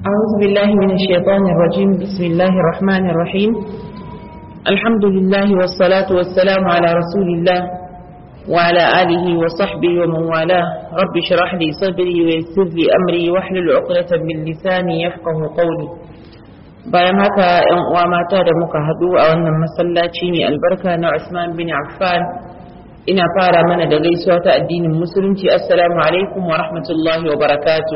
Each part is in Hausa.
أعوذ بالله من الشيطان الرجيم بسم الله الرحمن الرحيم الحمد لله والصلاة والسلام على رسول الله وعلى آله وصحبه ومن والاه رب اشرح لي صدري ويسر لي أمري واحلل عقدة من لساني يفقه قولي bayan haka ‘yan uwa mata da muka haɗu a wannan masallaci mai albarka na Usman bin Affan ina fara mana da gaisuwa ta addinin musulunci assalamu alaikum wa rahmatullahi wa barakatu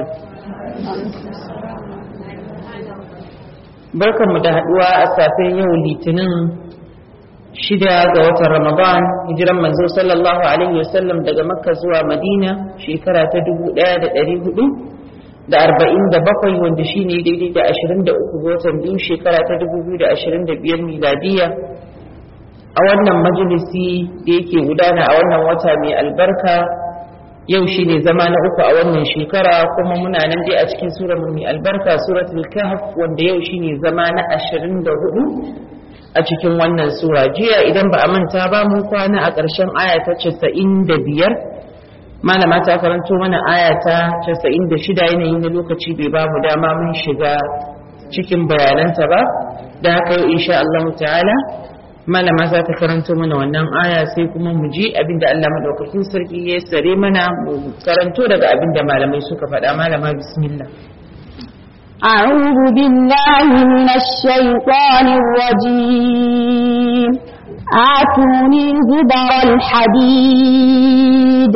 barkanmu da haɗuwa a safen yau litinin shida ga watan ramadan hijiran manzo sallallahu alaihi wasallam daga makka zuwa madina shekara ta dubu ɗaya da ɗari hudu da arba'in da bakwai wanda shi ne daidai da ashirin da uku ga watan biyu shekara ta dubu biyu da ashirin da biyar miladiya a wannan majalisi da yake gudana a wannan wata mai albarka yau shi ne zama na uku a wannan shekara kuma muna nan dai a cikin surar mai albarka suratul kahf wanda yau shi ne zama na ashirin da hudu a cikin wannan sura jiya idan ba a manta ba mun kwana a ƙarshen aya ta casa'in da biyar malama ta karanto mana aya ta 96 yanayi na lokaci bai ba mu dama mun shiga cikin bayananta ba da haka yau insha Allah ta'ala malama za ta karanto mana wannan aya sai kuma mu ji abinda Allah madaukakin sarki ya sare mana mu karanto daga abinda malamai suka faɗa malama bismillah أعوذ بالله من الشيطان الرجيم آتوني زبر الحديد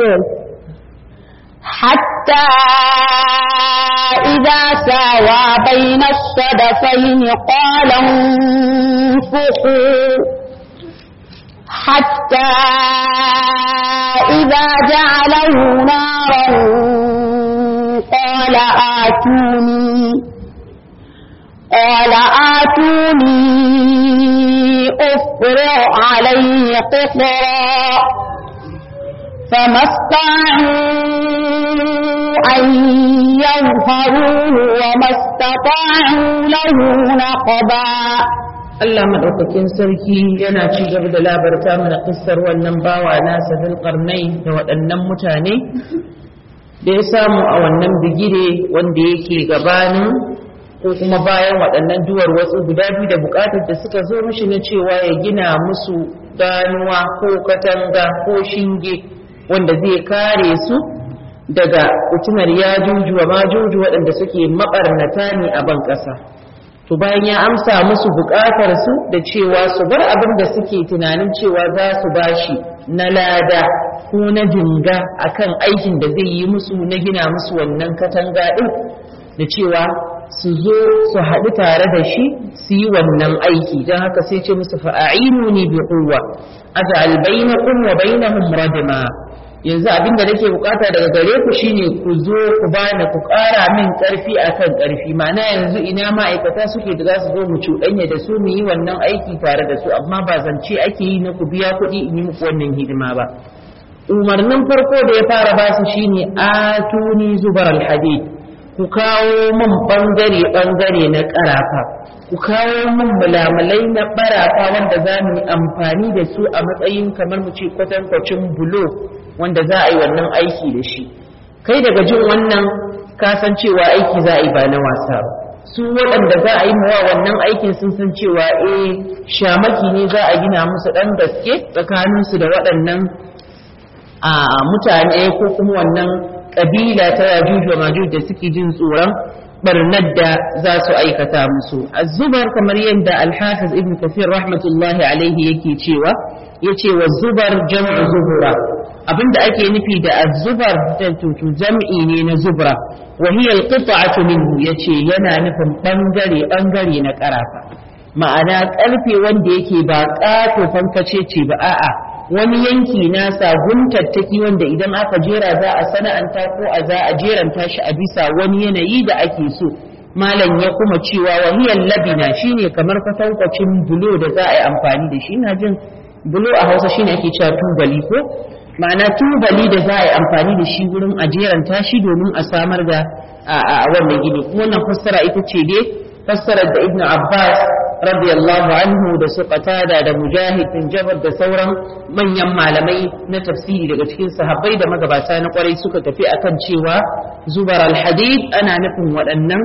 حتى إذا ساوى بين الصدفين قال انفخوا حتى إذا جعله نارا قال آتوني قال آتوني أفرع عليه قطرا فما استطاعوا أن يظهروه وما استطاعوا له نقبا Allah maɗaukakin sarki yana ci gaba da labarta mana kissar wannan bawa nasa bil qarnai da waɗannan mutane da ya samu a wannan bigire wanda yake gabanin ko kuma bayan waɗannan duwar wasu guda biyu da buƙatar da suka zo mishi na cewa ya gina musu ganuwa ko katanga ko shinge wanda zai kare su daga fitinar ya juju wa majuju waɗanda suke maɓarnata ne a ban ƙasa to bayan ya amsa musu buƙatar su da cewa su bar abin da suke tunanin cewa za su bashi na lada ko na jinga akan aikin da zai yi musu na gina musu wannan katanga ɗin da cewa su zo su haɗu tare da shi su yi wannan aiki don haka sai ce musu fa'ainu ne bi quwwa aj'al bainakum wa bainahum radma yanzu abin da nake bukata daga gare ku shine ku zo ku bani ku ƙara min ƙarfi akan ƙarfi ma'ana yanzu ina ma'aikata suke da za su zo mu cuɗanya da su mu yi wannan aiki tare da su amma ba zance ake yi na ku biya kuɗi in yi muku wannan hidima ba umarnin farko da ya fara ba su shine atuni zubar alhadid ku kawo min bangare bangare na ƙarafa ku kawo min mulamalai na barafa wanda za mu yi amfani da su a matsayin kamar mu ce kwatankwacin bulo wanda za a yi wannan aiki da shi kai daga jin wannan kasan cewa aiki za a yi ba na wasa ba su waɗanda za a yi mawa wannan aikin sun san cewa eh shamaki ne za a gina musu ɗan gaske tsakaninsu da waɗannan a mutane ko kuma wannan ƙabila ta yajuj wa majuj da suke jin tsoron barnar da za su aikata musu azubar kamar yadda alhafiz ibn kafir rahmatullahi alaihi yake cewa yace wa zubar jam'u zubura abinda ake nufi da azubar da tutu jam'i ne na zubra wa hiya alqita'atu minhu yace yana nufin bangare bangare na karafa ma'ana karfe wanda yake ba kato fankace ce ba a'a wani yanki nasa guntattaki wanda idan aka jera za a sana'anta ko a za a jeranta shi a bisa wani yanayi da ake so malam ya kuma cewa wahiyar labina shine kamar kwatankwacin bulo da za a yi amfani da shi na jin bulo a hausa shine ake cewa tubali ko ma'ana tubali da za a yi amfani da shi wurin a jeranta shi domin a samar da a wannan gini wannan fassara ita ce dai fassarar da ibnu abbas radiyallahu anhu da su qatada da mujahid bin jabr da sauran manyan malamai na tafsiri daga cikin sahabbai da magabata na kwarai suka tafi akan cewa zubar alhadid ana nufin waɗannan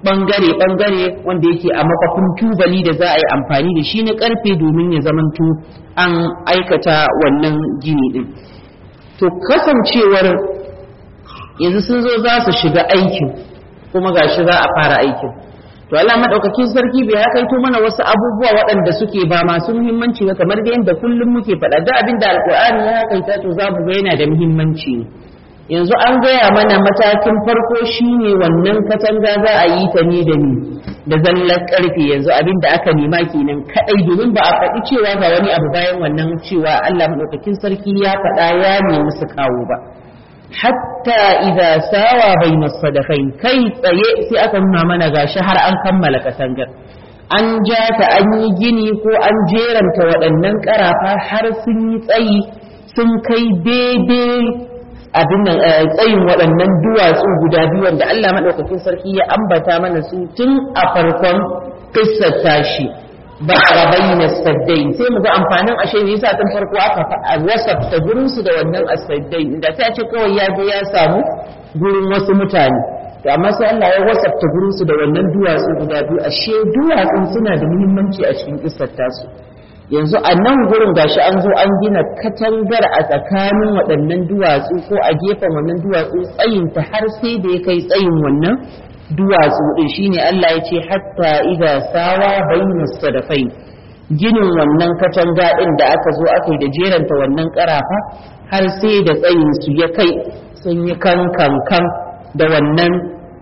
bangare-bangare wanda yake a makwafin tubali da za a yi amfani da shi na karfe domin ya zamanto an aikata wannan gini din to kasancewar yanzu sun zo za su shiga aikin kuma gashi za a fara aikin to Allah madaukakin sarki bai hakaito mana wasu abubuwa waɗanda suke ba masu muhimmanci ba kamar da yadda kullum muke faɗa da abin da alƙur'ani ya hakaita to za mu ga yana da muhimmanci ne yanzu an gaya mana matakin farko shine wannan katanga za a yi ta ne da ni da zallar karfe yanzu abin da aka nema kenan kadai domin ba a faɗi cewa ga wani abu bayan wannan cewa Allah madaukakin sarki ya faɗa ya nemi su kawo ba hatta idza sawa bayna sadaqain kai tsaye sai aka nuna mana gashi har an kammala katangar an ja ta an yi gini ko an jeranta waɗannan ƙarafa har sun yi tsayi sun kai daidai abin nan tsayin waɗannan duwatsu guda biyu wanda Allah maɗaukakin sarki ya ambata mana su tun a farkon kissar tashi ba a bayyana saddai sai mu ga amfanin ashe ne yasa tun farko aka wasafta gurin su da wannan asaddai da sai a ce kawai ya je ya samu gurin wasu mutane to amma sai Allah ya wasafta gurin su da wannan duwatsu guda biyu ashe duwatsun suna da muhimmanci a cikin kissar tasu yanzu a nan gurin gashi an zo an gina katangar a tsakanin waɗannan duwatsu ko a gefen wannan duwatsu tsayinta har sai da ya kai tsayin wannan duwatsu din shine Allah ya ce hatta idza sawa bayna sadafai ginin wannan katanga din da aka zo aka yi da jeranta wannan karafa har sai da tsayin su ya kai sun yi kan kan kan da wannan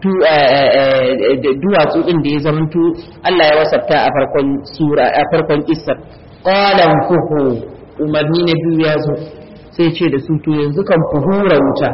duwatsu din da ya zamanto Allah ya wasafta a farkon sura a farkon kissar qalan fuhu umarni na biyu ya zo sai ce da su to yanzu kan ku hura wuta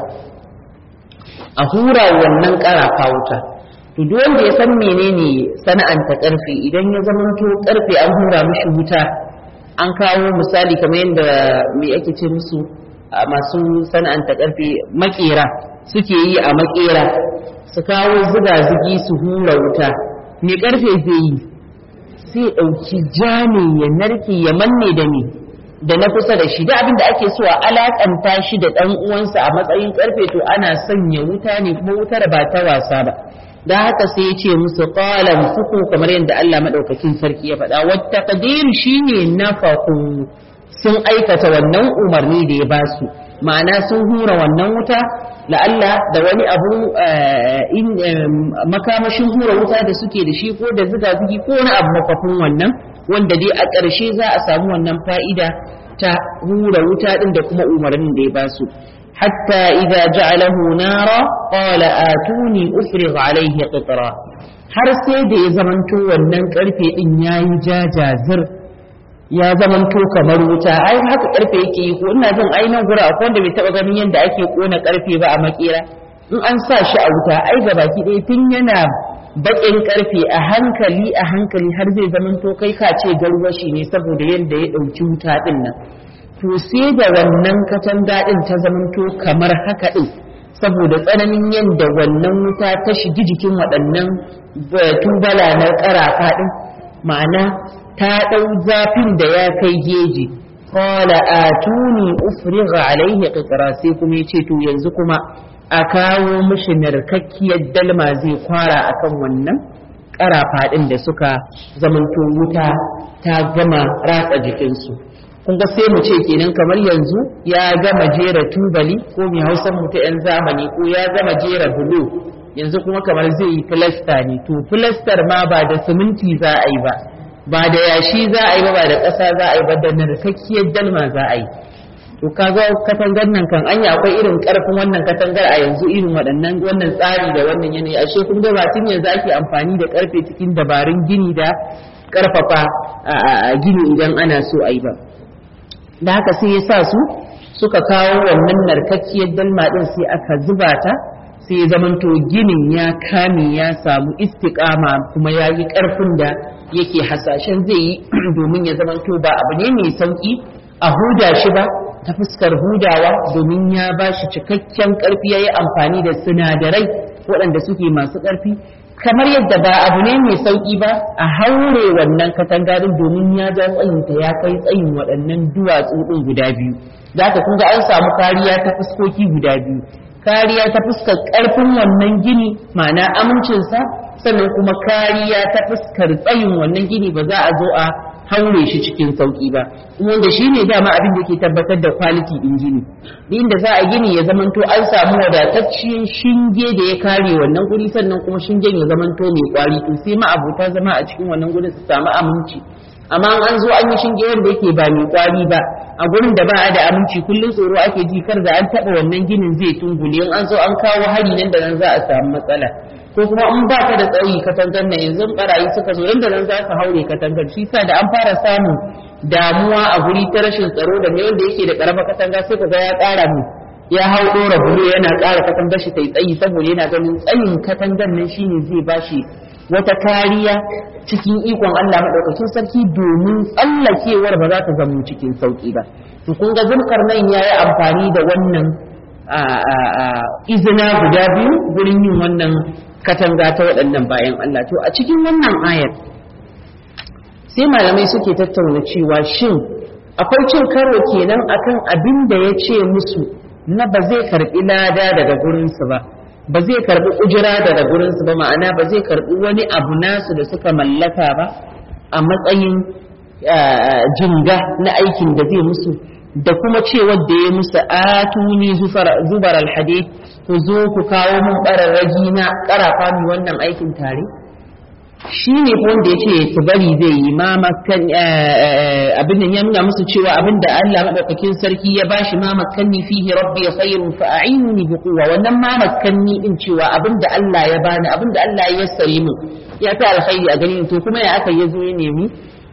a hura wannan karafa wuta to duk wanda ya san menene sana'anta karfe idan ya zamanto karfe an hura mishi wuta an kawo misali kamar yadda me ake ce musu masu sana'anta karfe makera suke yi a makera su kawo zuga-zugi su hura wuta me karfe zai yi sai ɗauki jami ya narke ya manne da ni da na kusa da shi da abin da ake so a alakanta shi da ɗan uwansa a matsayin karfe to ana sanya wuta ne kuma wutar ba ta wasa ba da haka sai ya ce musu qalan fuku kamar yadda Allah madaukakin sarki ya faɗa wa taqdir shine nafaku sun aikata wannan umarni da ya basu ma'ana sun hura wannan wuta la'alla da wani abu makamashin hura wuta da suke da shi ko da zuga zugi ko wani abu makwafin wannan wanda dai a ƙarshe za a samu wannan fa'ida ta hura wuta ɗin da kuma umarnin da ya ba su hatta idza ja'alahu nara qala atuni ufrigh alayhi qitra har sai da ya zamanto wannan karfe din yayi jajazir ya zamanto kamar wuta ai haka karfe yake yi ko ina jin ai nan gura akwai wanda bai taba ganin yadda ake kona karfe ba a makera in an sa shi a wuta ai ga baki ɗaya tun yana baƙin karfe a hankali a hankali har zai zamanto kai ka ce garwashi ne saboda yadda ya ɗauki wuta ɗin nan to sai da wannan katanga ɗin ta zamanto kamar haka ɗin saboda tsananin yadda wannan wuta ta shigi jikin waɗannan tubala na ƙarafa ɗin ma'ana ta ɗau zafin da ya kai geji qala atuni ufrigha alaihi qitra sai kuma yace to yanzu kuma a kawo mishi narkakkiyar dalma zai kwara akan wannan ƙarafa ɗin da suka zamanto wuta ta gama ratsa jikinsu kun ga sai mu ce kenan kamar yanzu ya gama jera tubali ko mai hausan mu ta 'yan zamani ko ya gama jera bulo yanzu kuma kamar zai yi filasta ne to filastar ma ba da siminti za a yi ba ba da yashi za a yi ba ba da ƙasa za a yi ba da narkakkiyar dalma za a yi to kaga katangar nan kan anya akwai irin karfin wannan katangar a yanzu irin waɗannan wannan tsari da wannan yanayi ashe kun ga batun yanzu ake amfani da karfe cikin dabarun gini da karfafa a gini idan ana so a yi ba da haka sai ya sa su suka kawo wannan narkakkiyar dalma din sai aka zuba ta sai ya zamanto ginin ya kame ya samu istiƙama kuma ya yi ƙarfin da yake hasashen zai yi domin ya zamanto ba abu ne mai sauƙi a huda shi ba ta fuskar hudawa domin ya ba shi cikakken ƙarfi ya yi amfani da sinadarai waɗanda suke masu ƙarfi kamar yadda ba abu ne mai sauƙi ba a haure wannan katangarin domin ya ja tsayinta ya kai tsayin waɗannan duwatsu ɗin guda biyu da haka kun ga an samu kariya ta fuskoki guda biyu kariya ta fuskar ƙarfin wannan gini ma'ana amincinsa sannan kuma kariya ta fuskar tsayin wannan gini ba za a zo a haure shi cikin sauki ba wanda shi ne dama abin da ke tabbatar da kwaliti din gini inda za a gini ya zamanto an samu wadatacciyar shinge da ya kare wannan guri sannan kuma shingen ya zamanto mai kwari to sai ma abota zama a cikin wannan gurin su samu aminci amma an zo an yi shinge wanda yake ba mai kwari ba a gurin da ba a da aminci kullum tsoro ake ji kar da an taba wannan ginin zai tungule in an zo an kawo hari nan da nan za a samu matsala ko kuma in ba ka da tsayi katangar nan yanzu barayi suka zo inda nan za ka haure katangar shi sa da an fara samun damuwa a guri ta rashin tsaro da mai wanda yake da karama katanga sai ka ga ya ƙara mu ya hau ɗora bulo yana ƙara katangar shi ta yi tsayi saboda yana ganin tsayin katangar nan shine zai bashi wata kariya cikin ikon Allah maɗaukakin sarki domin tsallakewar ba za ta zama cikin sauƙi ba to kun ga zulkarnain ya yi amfani da wannan izina guda biyu gurin yin wannan katanga ta waɗannan bayan Allah to a cikin wannan ayar sai malamai suke tattauna cewa shin akwai cin karo kenan akan abin da ya ce musu na ba zai karɓi lada daga gurinsu ba ba zai karɓi ujira daga gurinsu ba ma'ana ba zai karɓi wani abu nasu da suka mallaka ba a matsayin jinga na aikin da zai musu da kuma cewar da ya musu atuni zubar alhadid ku zo ku kawo mun ƙararragi na ƙarafa mi wannan aikin tare shi ne wanda ya ce su bari zai yi ma makan abin da ya nuna musu cewa abin da Allah maɗaukakin sarki ya bashi ma makanni fihi rabbi ya khairun fa a'inuni bi quwwa wannan ma makanni din cewa abin da Allah ya bani abin da Allah ya yassare mu ya fi alkhairi a gani to kuma ya aka yazo ya nemi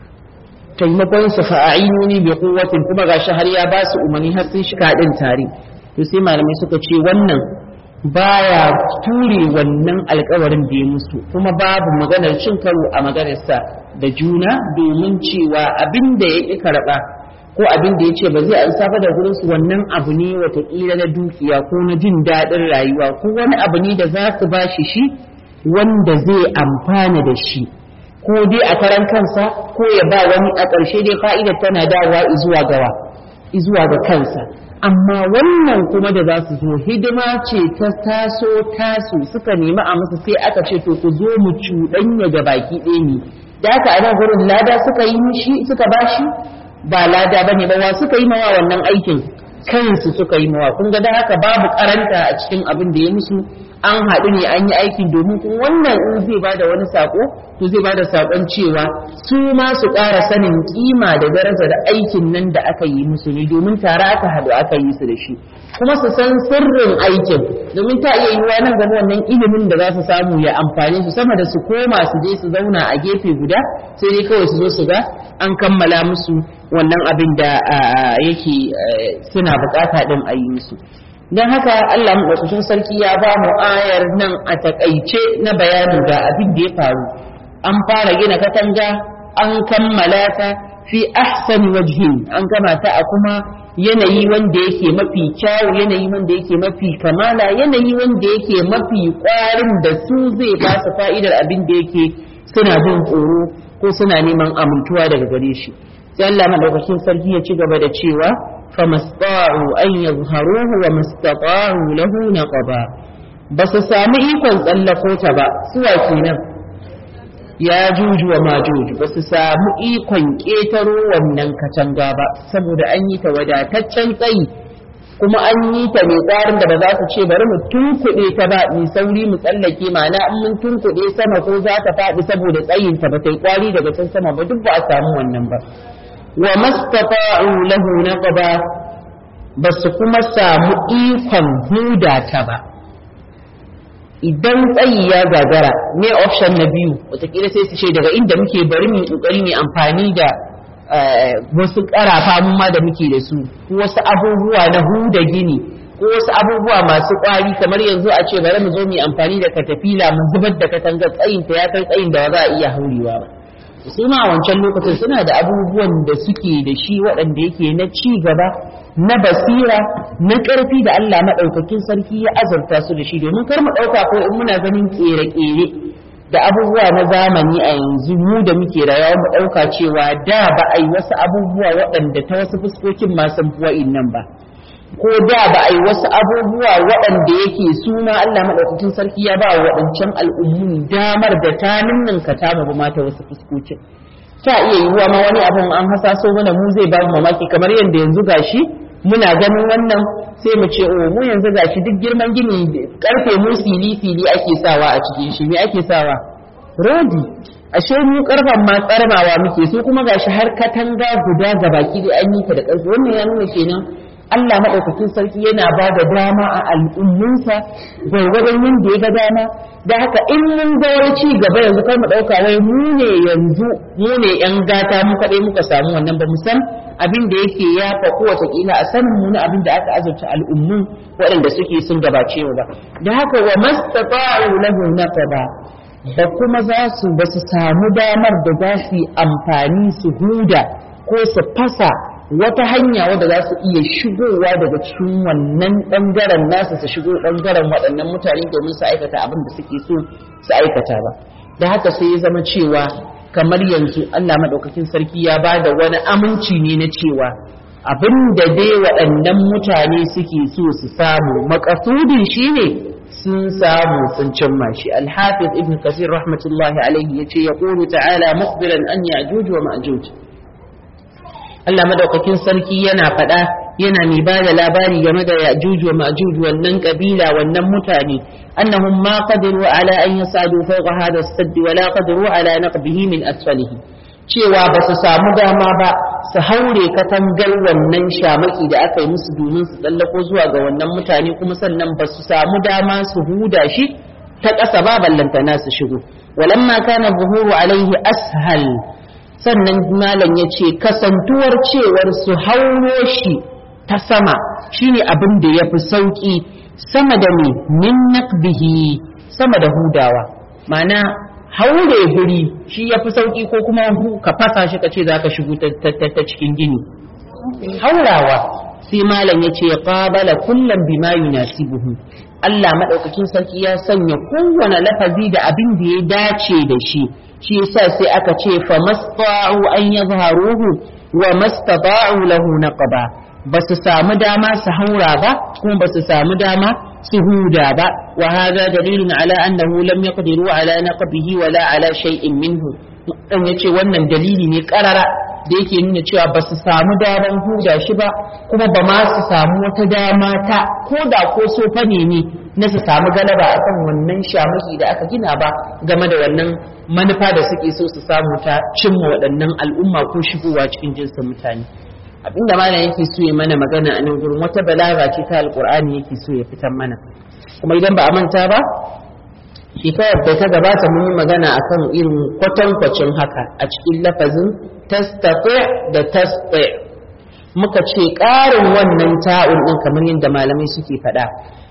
taimakon su fa a'inuni bi quwwatin kuma gashi har ya ba su umarni har sun shiga din tare to sai malamai suka ce wannan baya ture wannan alkawarin da ya musu kuma babu maganar cin karo a maganarsa da juna domin cewa abin da ya ƙi karɓa ko abin da ya ce ba zai ansafa da gurin su wannan abu ne watakila na dukiya ko na jin daɗin rayuwa ko wani abu ne da za su ba shi shi wanda zai amfana da shi ko dai a karan kansa ko ya ba wani a ƙarshe dai fa'idar tana dawowa izuwa gawa izuwa ga kansa amma wannan kuma da za su zo hidima ce ta taso tasu suka nemi a musu sai aka ce to ku zo mu cuɗanya ga baki ɗaya ne da haka a nan gurin lada suka yi mishi suka bashi ba lada ba ne ba wa suka yi mawa wannan aikin kansu suka yi mawa kun ga da haka babu karanta a cikin abin da ya musu an haɗu ne an yi aikin domin kun wannan in zai ba da wani sako to zai ba da sakon cewa su ma su ƙara sanin kima da daraja da aikin nan da aka yi musu ne domin tare aka haɗu aka yi su da shi kuma su san sirrin aikin domin ta iya yiwuwa nan gaba wannan ilimin da za su samu ya amfane su sama da su koma su je su zauna a gefe guda sai dai kawai su zo su ga an kammala musu wannan abin da yake suna bukata din a yi musu don haka Allah maɗaukakin sarki ya ba mu ayar nan a takaice na bayanin ga abin da ya faru an fara gina katanga an kammala ta fi ahsani wajhin an gama ta a kuma yanayi wanda yake mafi kyawu yanayi wanda yake mafi kamala yanayi wanda yake mafi ƙwarin da su zai ba su fa'idar abin da yake suna jin tsoro ko suna neman amintuwa daga gare shi sai Allah madaukakin sarki ya ci gaba da cewa famasta'u an yazharuhu wa mastata'u lahu naqaba ba su sami ikon tsallako ta ba suwa kenan ya juju wa majuju ba su samu ikon ƙetaro wannan katanga ba saboda an yi ta wadataccen tsayi kuma an yi ta mai tsarin da ba za su ce bari mu tunkuɗe ta ba mu sauri mu tsallake ma'ana in mun tunkuɗe sama ko za ta faɗi saboda tsayin ta ba ta yi kwari daga can sama ba duk ba a samu wannan ba wa mastata'u lahu naqaba ba su kuma samu ikon huda ta ba idan tsayi ya gagara ne option na biyu watakila sai su ce daga inda muke bari mu kokari mu amfani da wasu karafa mu ma da muke da su ko wasu abubuwa na huda gini ko wasu abubuwa masu kwari kamar yanzu a ce bari mu zo mu amfani da katafila mu zubar da katangar tsayin ta ya kai tsayin da ba za a iya haurewa ba su ma a wancan lokacin suna da abubuwan da suke da shi waɗanda yake na ci gaba na basira na ƙarfi da Allah maɗaukakin sarki ya azurta su da shi domin kar mu ɗauka ko in muna ganin ƙere-ƙere da abubuwa na zamani a yanzu mu da muke rayuwa mu ɗauka cewa da ba a yi wasu abubuwa waɗanda ta wasu fuskokin masu wa'in nan ba ko da ba a yi wasu abubuwa waɗanda yake suna Allah maɗaukakin sarki ya ba waɗancan al'ummu damar da ta ninninka ta ba mata wasu fuskocin ta iya yiwuwa ma wani abin an hasaso mana mu zai ba mu mamaki kamar yadda yanzu gashi muna ganin wannan sai mu ce oh mu yanzu gashi duk girman gini karfe mu fili fili ake sawa a cikin shi me ake sawa rodi ashe mu karfan ma tsarmawa muke so kuma gashi har katanga guda ga baki da an yi ta da karfi wannan ya nuna kenan Allah maɗaukakin sarki yana ba da dama a al'ummunsa gwargwadon yadda ya ga dama da haka in mun ga wani ci gaba yanzu kar mu ɗauka wai mu ne yanzu mu ne ‘yan gata mu kaɗai muka samu wannan ba mu san abin da yake ya faku watakila a sanin mu na abin da aka azurta al'ummun waɗanda suke sun gabace mu ba da haka wa mastata'u lahu naqaba da kuma za su ba su samu damar da za su yi amfani su huda ko su fasa wata hanya wadda za su iya shigowa daga cikin wannan ɓangaren nasu su shigo ɓangaren waɗannan mutane domin su aikata abin da suke so su aikata ba da haka sai ya zama cewa kamar yanzu Allah maɗaukakin sarki ya ba da wani aminci ne na cewa abin da dai waɗannan mutane suke so su samu makasudin shi ne sun samu sun cimma shi alhafiz ibn kasir rahmatullahi alaihi yace yaqulu ta'ala mukhbiran an ya'juj wa ma'juj Allah madaukakin sarki yana faɗa yana mai ba da labari game da Ya'juj wa Ma'juj wannan kabila wannan mutane annahum ma qadiru ala an yasadu fawqa hadha as-sadd wa la qadiru ala naqbihi min asfalihi cewa ba su samu dama ba su haure katangar wannan shamaki da aka yi musu domin su tsallako zuwa ga wannan mutane kuma sannan ba su samu dama su huda shi ta ƙasa ba ballantana su shigo walamma kana buhuru alaihi ashal sannan malam ya ce kasantuwar cewar su hauro shi ta sama shine abin da ya fi sauƙi sama da me min naqbihi sama da hudawa ma'ana haure guri shi ya fi sauƙi ko kuma ka fasa shi ka ce za ka shigo ta cikin gini haurawa sai malam ya ce qabala kullum bima yunasibuhu Allah madaukakin sarki ya sanya kowane lafazi da abin da ya dace da shi shi yasa sai aka ce fa masta'u an yadhharuhu wa mastata'u lahu naqaba ba su samu dama su haura ba kuma ba su samu dama su huda ba wa hadha dalilun ala annahu lam yaqdiru ala naqbihi wala ala shay'in minhu dan yace wannan dalili ne karara da yake nuna cewa ba su samu daman huda shi ba kuma ba ma su samu wata dama ta ko da ko sofa ne ne na su samu galaba akan wannan shamaki da aka gina ba game da wannan manufa da suke so su samu ta cimma waɗannan al'umma ko shigowa cikin jinsin mutane abinda malam yake so ya mana magana a nan gurin wata balaga ce ta alqur'ani yake so ya fitar mana kuma idan ba a manta ba shekarar da ta gabata mun yi magana akan irin kwatankwacin haka a cikin lafazin tastati da tasti muka ce ƙarin wannan ta'un ɗin kamar yadda malamai suke faɗa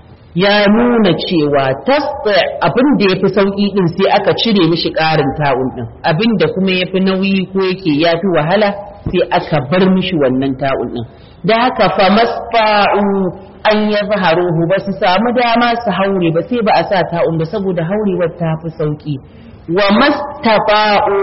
ya nuna cewa tasti abin da ya fi sauƙi ɗin sai aka cire mishi ƙarin ta'un ɗin abin da kuma ya fi nauyi ko yake ya fi wahala sai aka bar mishi wannan ta'un ɗin da haka fa masfa'u an ya zaharuhu ba su samu dama su haure ba sai ba a sa ta'un ba saboda haurewar ta fi sauƙi wa mastafa'u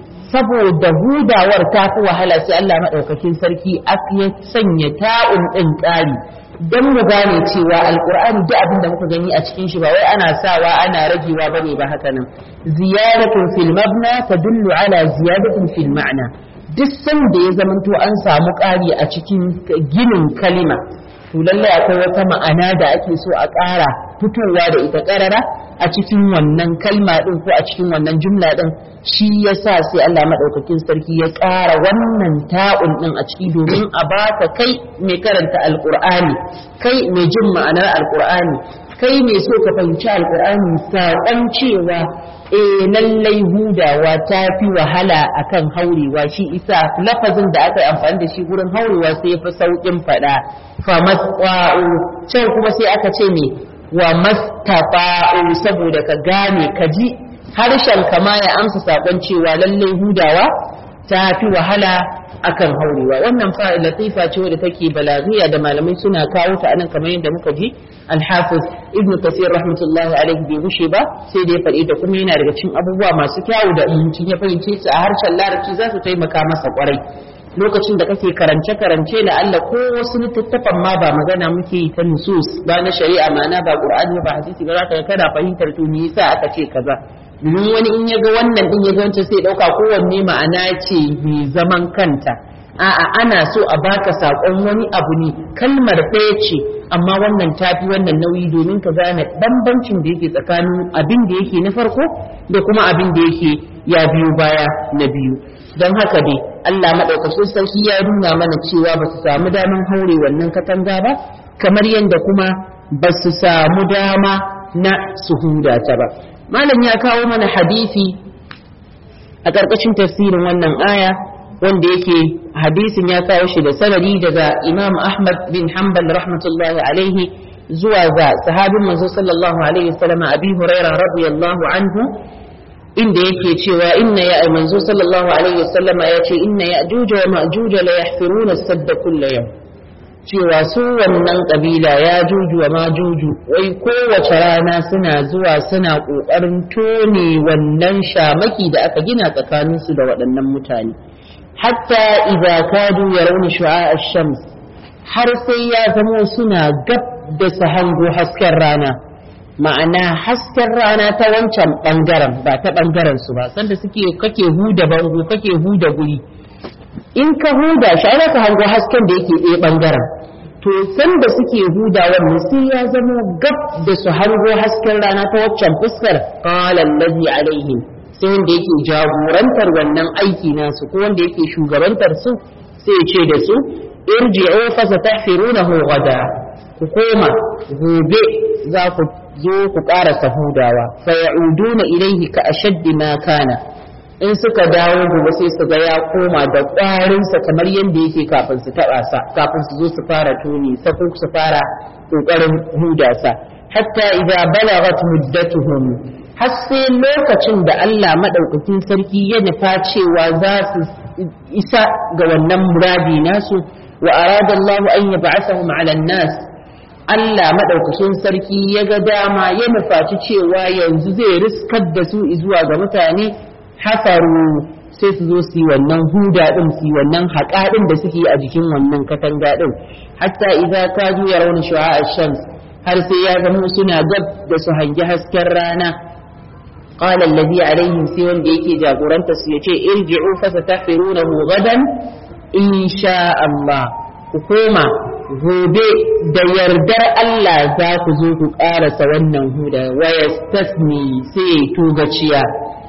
saboda hudawar ta fi wahala sai Allah maɗaukakin sarki ya sanya ta'un ɗin ƙari don mu gane cewa alƙur'ani duk abin da muka gani a cikin shi ba wai ana sawa ana ragewa bane ba haka nan ziyaratun fil mabna tadullu ala ziyadatin fil ma'na duk sanda ya zamanto an samu ƙari a cikin ginin kalima to lallai akwai wata ma'ana da ake so a ƙara fitowa da ita ƙarara a cikin wannan kalma ɗin ko a cikin wannan jumla ɗin shi yasa sai Allah maɗaukakin sarki ya ƙara wannan ta'un ɗin a ciki domin a baka kai mai karanta alƙur'ani kai mai jin ma'anar alƙur'ani kai mai so ka fahimci alƙur'ani saƙon cewa eh lallai hudawa ta fi wahala akan haurewa shi isa lafazin da aka yi amfani da shi gurin haurewa sai ya fi sauƙin faɗa fa masqa'u can kuma sai aka ce me wa mastafa'u saboda ka gane ka ji harshen kama ya amsa sakon cewa lallai hudawa ta fi wahala akan haurewa wannan fa latifa ce wadda take balaghiya da malamai suna kawo ta anan kamar yadda muka ji al-hafiz ibn kasir rahmatullahi alaihi bai gushe ba sai da ya faɗi da kuma yana daga cikin abubuwa masu kyawu da mutum ya fahimce su a harshen larabci za su taimaka masa kwarai lokacin da kake karance-karance da Allah ko wasu littattafan ma ba magana muke yi ta nusus ba na shari'a ma'ana ba qur'ani ba hadisi ba za ka kana fahimtar to me yasa aka ce kaza domin wani in ya ga wannan din ya ga wancan sai dauka kowanne ma'ana ce mai zaman kanta a'a ana so a baka sakon wani abu ne kalmar ɗaya ce amma wannan tafi wannan nauyi domin ka gane bambancin da yake tsakanin abin da yake na farko da kuma abin da yake ya biyo baya na biyu don haka dai Allah maɗaukacin sarki ya nuna mana cewa ba su samu daman haure wannan katanga ba kamar yadda kuma ba su samu dama na su huda ta ba malam ya kawo mana hadisi a ƙarƙashin tafsirin wannan aya wanda yake hadisin ya kawo shi da sanadi daga imam ahmad bin hanbal rahmatullahi alaihi zuwa ga sahabin manzo sallallahu alaihi wasallam abi huraira radiyallahu anhu inda yake cewa inna ya manzo sallallahu alaihi wasallam ya ce inna ya'juj wa ma'juj la yahfiruna sadda kullu yawm cewa su wannan kabila ya juju wa majuju wai kowace rana suna zuwa suna kokarin tone wannan shamaki da aka gina tsakaninsu da waɗannan mutane hatta idza kadu yarawna shu'a ash-shams har sai ya zamo suna gab da su hango hasken rana ma'ana hasken rana ta wancan bangaren ba ta bangaren su ba sanda suke kake huda bango kake huda guri in ka huda shi ana ka hango hasken da yake ɗaya bangaren to sanda suke huda wannan sai ya zamo gab da su hango hasken rana ta waccan fuskar qala allazi alaihim sai wanda yake jagorantar wannan aiki nasu ko wanda yake shugabantar su sai ya ce da su irji'u fa satahfirunahu gada ku koma gobe za ku zo ku ƙara sahudawa fa ya'uduna ilayhi ka ashaddi ma kana in suka dawo gobe sai su ga ya koma da ƙwarinsa kamar yadda yake kafin su taɓa sa kafin su zo su fara tuni sako su fara ƙoƙarin hudasa hatta idza balagat muddatuhum har sai lokacin da Allah maɗaukakin sarki ya nufa cewa za su isa ga wannan muradi nasu wa arada Allah an yab'athahum 'ala nas Allah maɗaukakin sarki ya ga dama ya nufaci cewa yanzu zai riskar da su zuwa ga mutane hafaru sai su zo su yi wannan huda din su yi wannan haƙa din da suke a jikin wannan katanga din hatta idza kaju yarawna shu'a ash-shams har sai ya zama suna gab da su hangi hasken rana قال الذي عليهم سي wanda yake jagoranta su yace irji'u fasatahfirunahu gadan insha Allah ku koma gobe da yardar Allah za ku zo ku karasa wannan huda wa yastasni sai togaciya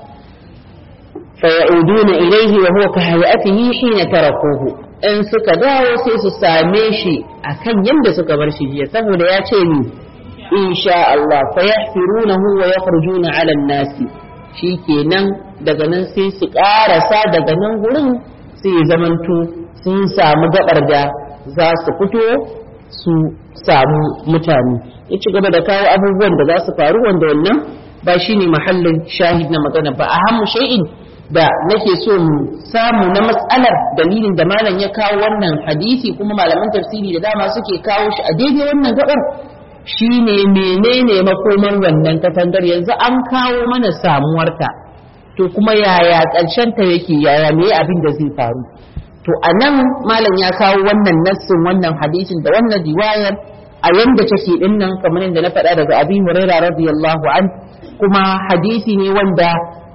فيعودون إليه وهو كهيئته حين تركوه in suka dawo sai su same shi akan yadda suka bar shi jiya saboda ya ce ni insha Allah fa yahfirunahu wa yakhrujuna 'ala an-nasi shikenan daga nan sai su karasa daga nan gurin sai zamanto sun samu gabar da za su fito su samu mutane ya ci gaba da kawo abubuwan da za su faru wanda wannan ba shine mahallin shahid na magana ba a hamu shay'in da nake so mu samu na matsalar dalilin da malam ya kawo wannan hadisi kuma malaman tafsiri da dama suke kawo shi a daidai wannan gabar shine menene makoman wannan katangar yanzu an kawo mana samuwarta to kuma yaya ƙarshen ta yake yaya me abin da zai faru to a nan malam ya kawo wannan nassin wannan hadisin da wannan riwayar a yanda take din nan kamar yadda na faɗa daga abi hurairah radiyallahu an kuma hadisi ne wanda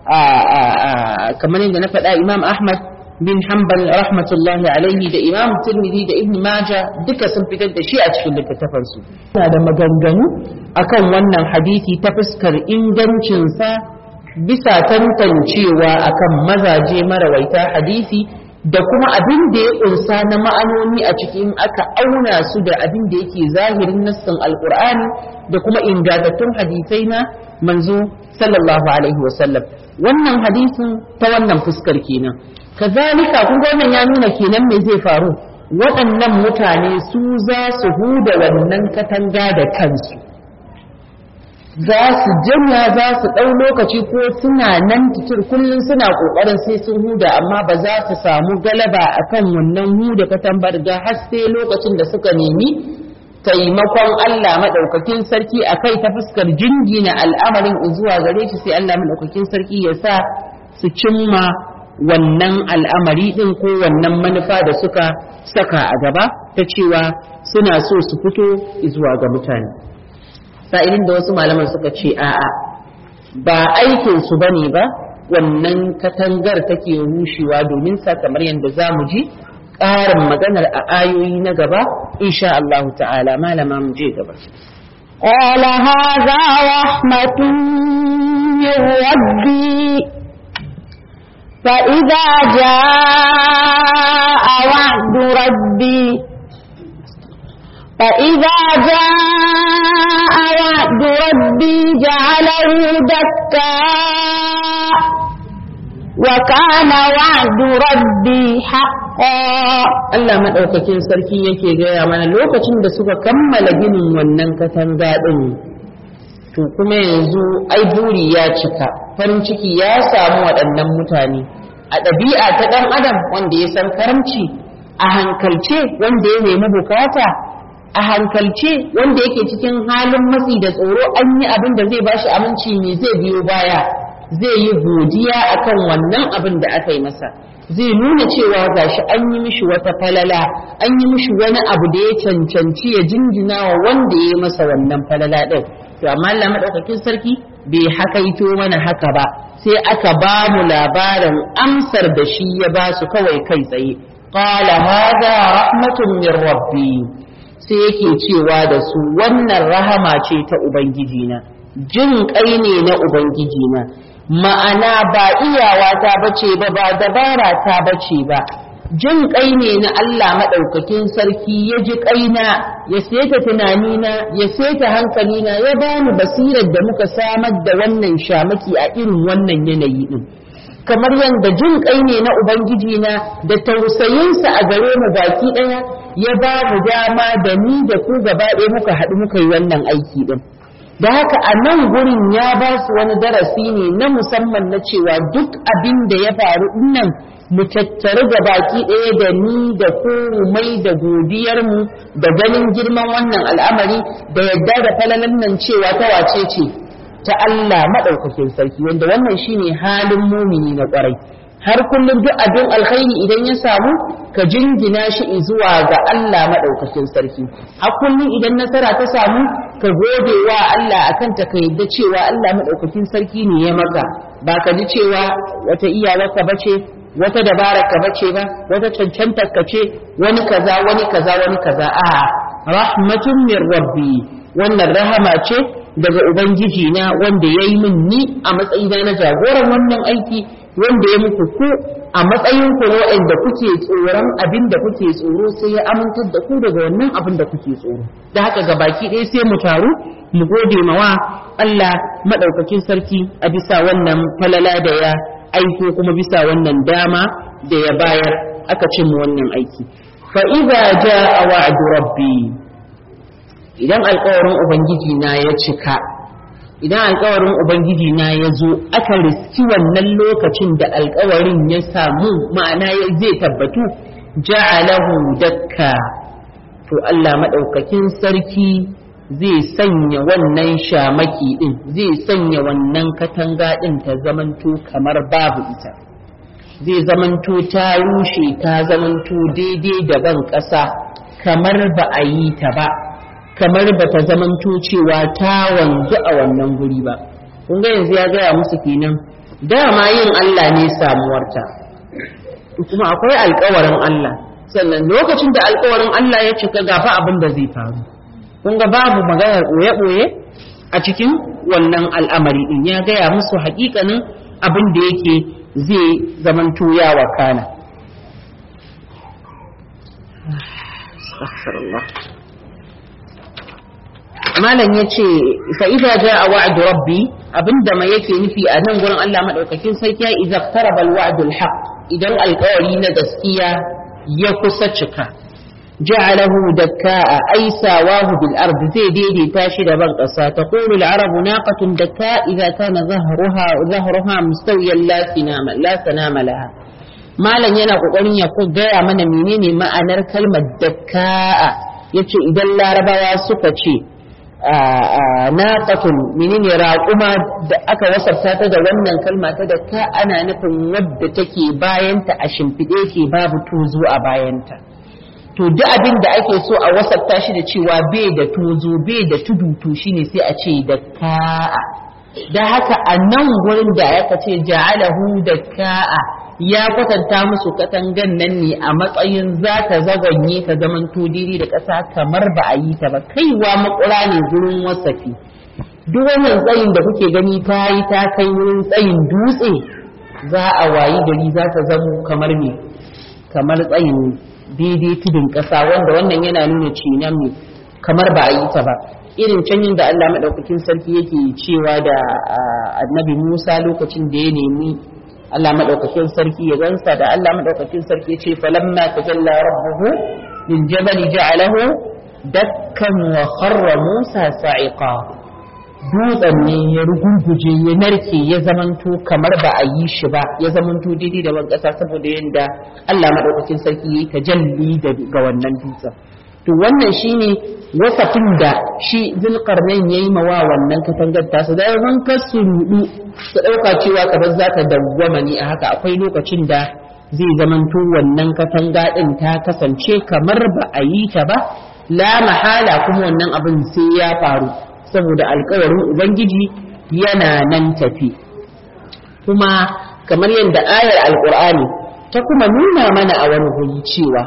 kamar yadda na faɗa imam ahmad bin hanbal rahmatullahi alaihi da imam tirmidhi da ibn maja duka sun fitar da shi a cikin littattafansu suna da maganganu akan wannan hadisi ta fuskar ingancinsa bisa tantancewa akan mazaje marawaita hadisi da kuma abin da ya ƙunsa na ma'anoni a cikin aka auna su da abin da yake zahirin nassin alkur'ani da kuma ingantattun hadisai na manzo sallallahu alaihi wasallam wannan hadisin ta wannan fuskar kenan kazalika kun ga wannan ya nuna kenan me zai faru waɗannan mutane su za su huda wannan katanga da kansu za su janya za su ɗau lokaci ko suna nan titir kullum suna ƙoƙarin sai sun huda amma ba za su samu galaba akan wannan huda katambar ga har sai lokacin da suka nemi taimakon Allah maɗaukakin sarki a kai ta fuskar jingina al'amarin zuwa gare shi sai Allah maɗaukakin sarki ya sa su cimma wannan al'amari ɗin ko wannan manufa da suka saka a gaba ta cewa suna so su fito zuwa ga mutane sa'ilin da wasu malaman suka ce a'a ba aikinsu ba ne ba wannan katangar take rushewa domin sa kamar yadda za mu ji ƙarin maganar a ayoyi na gaba insha Allah ta'ala malama mu je gaba قال هذا رحمة من ربي فإذا جاء وعد ربي فإذا جاء وعد ربي جعله دكاء وكان وعد ربي حقا Allah maɗaukakin sarki yake gaya mana lokacin da suka kammala ginin wannan katanga ɗin to kuma yanzu ai buri ya cika farin ciki ya samu waɗannan mutane a ɗabi'a ta ɗan adam wanda ya san karamci a hankalce wanda ya nemi bukata a hankalce wanda yake cikin halin matsi da tsoro an yi abin da zai bashi aminci ne zai biyo baya zai yi godiya akan wannan abin da aka yi masa zai nuna cewa gashi an yi mishi wata falala an yi mishi wani abu da ya cancanci ya jinjina wa wanda ya yi masa wannan falala ɗin to amma Allah madaukakin sarki bai hakaito mana haka ba sai aka ba mu labarin amsar da shi ya ba su kawai kai tsaye qala hadha rahmatun min rabbi sai yake cewa da su wannan rahama ce ta ubangijina jin kai ne na ubangijina ma'ana ba iyawa ta bace ba ba dabara ta bace ba jin kai ne na Allah maɗaukakin sarki ya ji kaina ya seta tunanina ya seta hankalina ya bani basirar da muka samar da wannan shamaki a irin wannan yanayi din kamar yadda jin kai ne na ubangiji na da tausayinsa a gare mu baki ɗaya ya ba mu dama da ni da ku gaba ɗaya muka haɗu muka yi wannan aiki din da haka a nan gurin ya ba su wani darasi ne na musamman na cewa duk abin da ya faru nan mu tattaru ga baki ɗaya da ni da ku mai da godiyarmu da ganin girman wannan al'amari da yadda da falalan nan cewa ta wace ce ta Allah maɗaukakin sarki wanda wannan shine halin mumini na ƙwarai har kullum duk abin alkhairi idan ya samu ka jingina shi zuwa ga Allah maɗaukakin sarki har kullum idan nasara ta samu ka gode wa Allah akan ta ka yadda cewa Allah maɗaukakin sarki ne ya maka ba ka ji cewa wata iyawarka bace wata dabara ka bace ba wata cancantar ka ce wani kaza wani kaza wani kaza a rahmatun min rabbi wannan rahama ce daga ubangiji na wanda ya yi min ni a matsayina na jagoran wannan aiki wanda ya muku ku a matsayin ku waɗanda kuke tsoron abin da kuke tsoro sai ya amintar da ku daga wannan abin da kuke tsoro da haka ga baki ɗaya sai mu taru mu gode mawa Allah madaukakin sarki a bisa wannan falala da ya aiko kuma bisa wannan dama da ya bayar aka cin wannan aiki fa idza jaa wa'du rabbi idan alƙawarin ubangiji na ya cika idan alkawarin ubangiji na ya zo aka riski wannan lokacin da alkawarin ya samu ma'ana ya zai tabbatu ja'alahu dakka to Allah madaukakin sarki zai sanya wannan shamaki din zai sanya wannan katanga din ta zamanto kamar babu ita zai zamanto ta rushe ta zamanto daidai da ban ƙasa kamar ba a yi ta ba kamar ba ta zamanto cewa ta wanzu a wannan guri ba kun ga yanzu ya gaya musu kenan dama yin Allah ne samuwarta kuma akwai alkawarin Allah sannan lokacin da alkawarin Allah ya cika gafa abin da zai faru kun ga babu maganar ɓoye-ɓoye a cikin wannan al'amari din ya gaya musu haƙiƙanin abin da yake zai zamanto ya wakana. malam ya ce fa'iza ja a wa'adu rabbi abinda mai yake nufi a nan gurin Allah maɗaukakin sarki ya iza tarabal wa'adul haq idan alkawari na gaskiya ya kusa cika ja'alahu dakka'a ay sawahu bil ard zai daidaita shi da ban ƙasa taqulu al arabu naqatun dakka idza kana zahruha zahruha mustawiyan la sinama la sanama laha malam yana kokarin ya ko gaya mana menene ma'anar kalmar dakka'a yace idan larabawa suka ce naqatun menene raƙuma da aka wasafta ta da wannan kalma ta da ka ana nufin wadda take bayanta a shimfiɗe ke babu tozo a bayanta to duk abin da ake so a wasafta shi da cewa bai da tozo bai da tudu to shine sai a ce da ka'a da haka a nan gurin da aka ce ja'alahu da ka'a ya kwatanta musu katangan nan ne a matsayin za ta zaganye ta zaman tudiri da ƙasa kamar ba a yi ta ba kaiwa makura ne gurin wasafi duk wannan tsayin da kuke gani ta yi ta kai wurin tsayin dutse za a wayi gari za ta zamo kamar ne kamar tsayin daidai tudun ƙasa wanda wannan yana nuna cinan ne kamar ba a yi ta ba irin canyin da Allah maɗaukakin sarki yake cewa da annabi Musa lokacin da ya nemi Allah maɗaukakin sarki ya gansa da Allah maɗaukakin sarki ya ce falamma tajalla rabbuhu lil jabali ja'alahu dakkan wa kharra Musa sa'iqa dutsen ne ya rugurguje ya narke ya zamanto kamar ba a yi shi ba ya zamanto daidai da ƙasa saboda yadda Allah maɗaukakin sarki ya yi tajalli ga wannan dutsen to wannan shine wasafin da shi zulkarnain ya yi mawa wannan katangar tasa da yawan kasu rudu su ɗauka cewa kamar za ta dawwama ne a haka akwai lokacin da zai zamanto wannan katanga ɗin ta kasance kamar ba a yi ta ba la mahala kuma wannan abin sai ya faru saboda alkawarin ubangiji yana nan tafi kuma kamar yadda ayar alkur'ani ta kuma nuna mana a wani guri cewa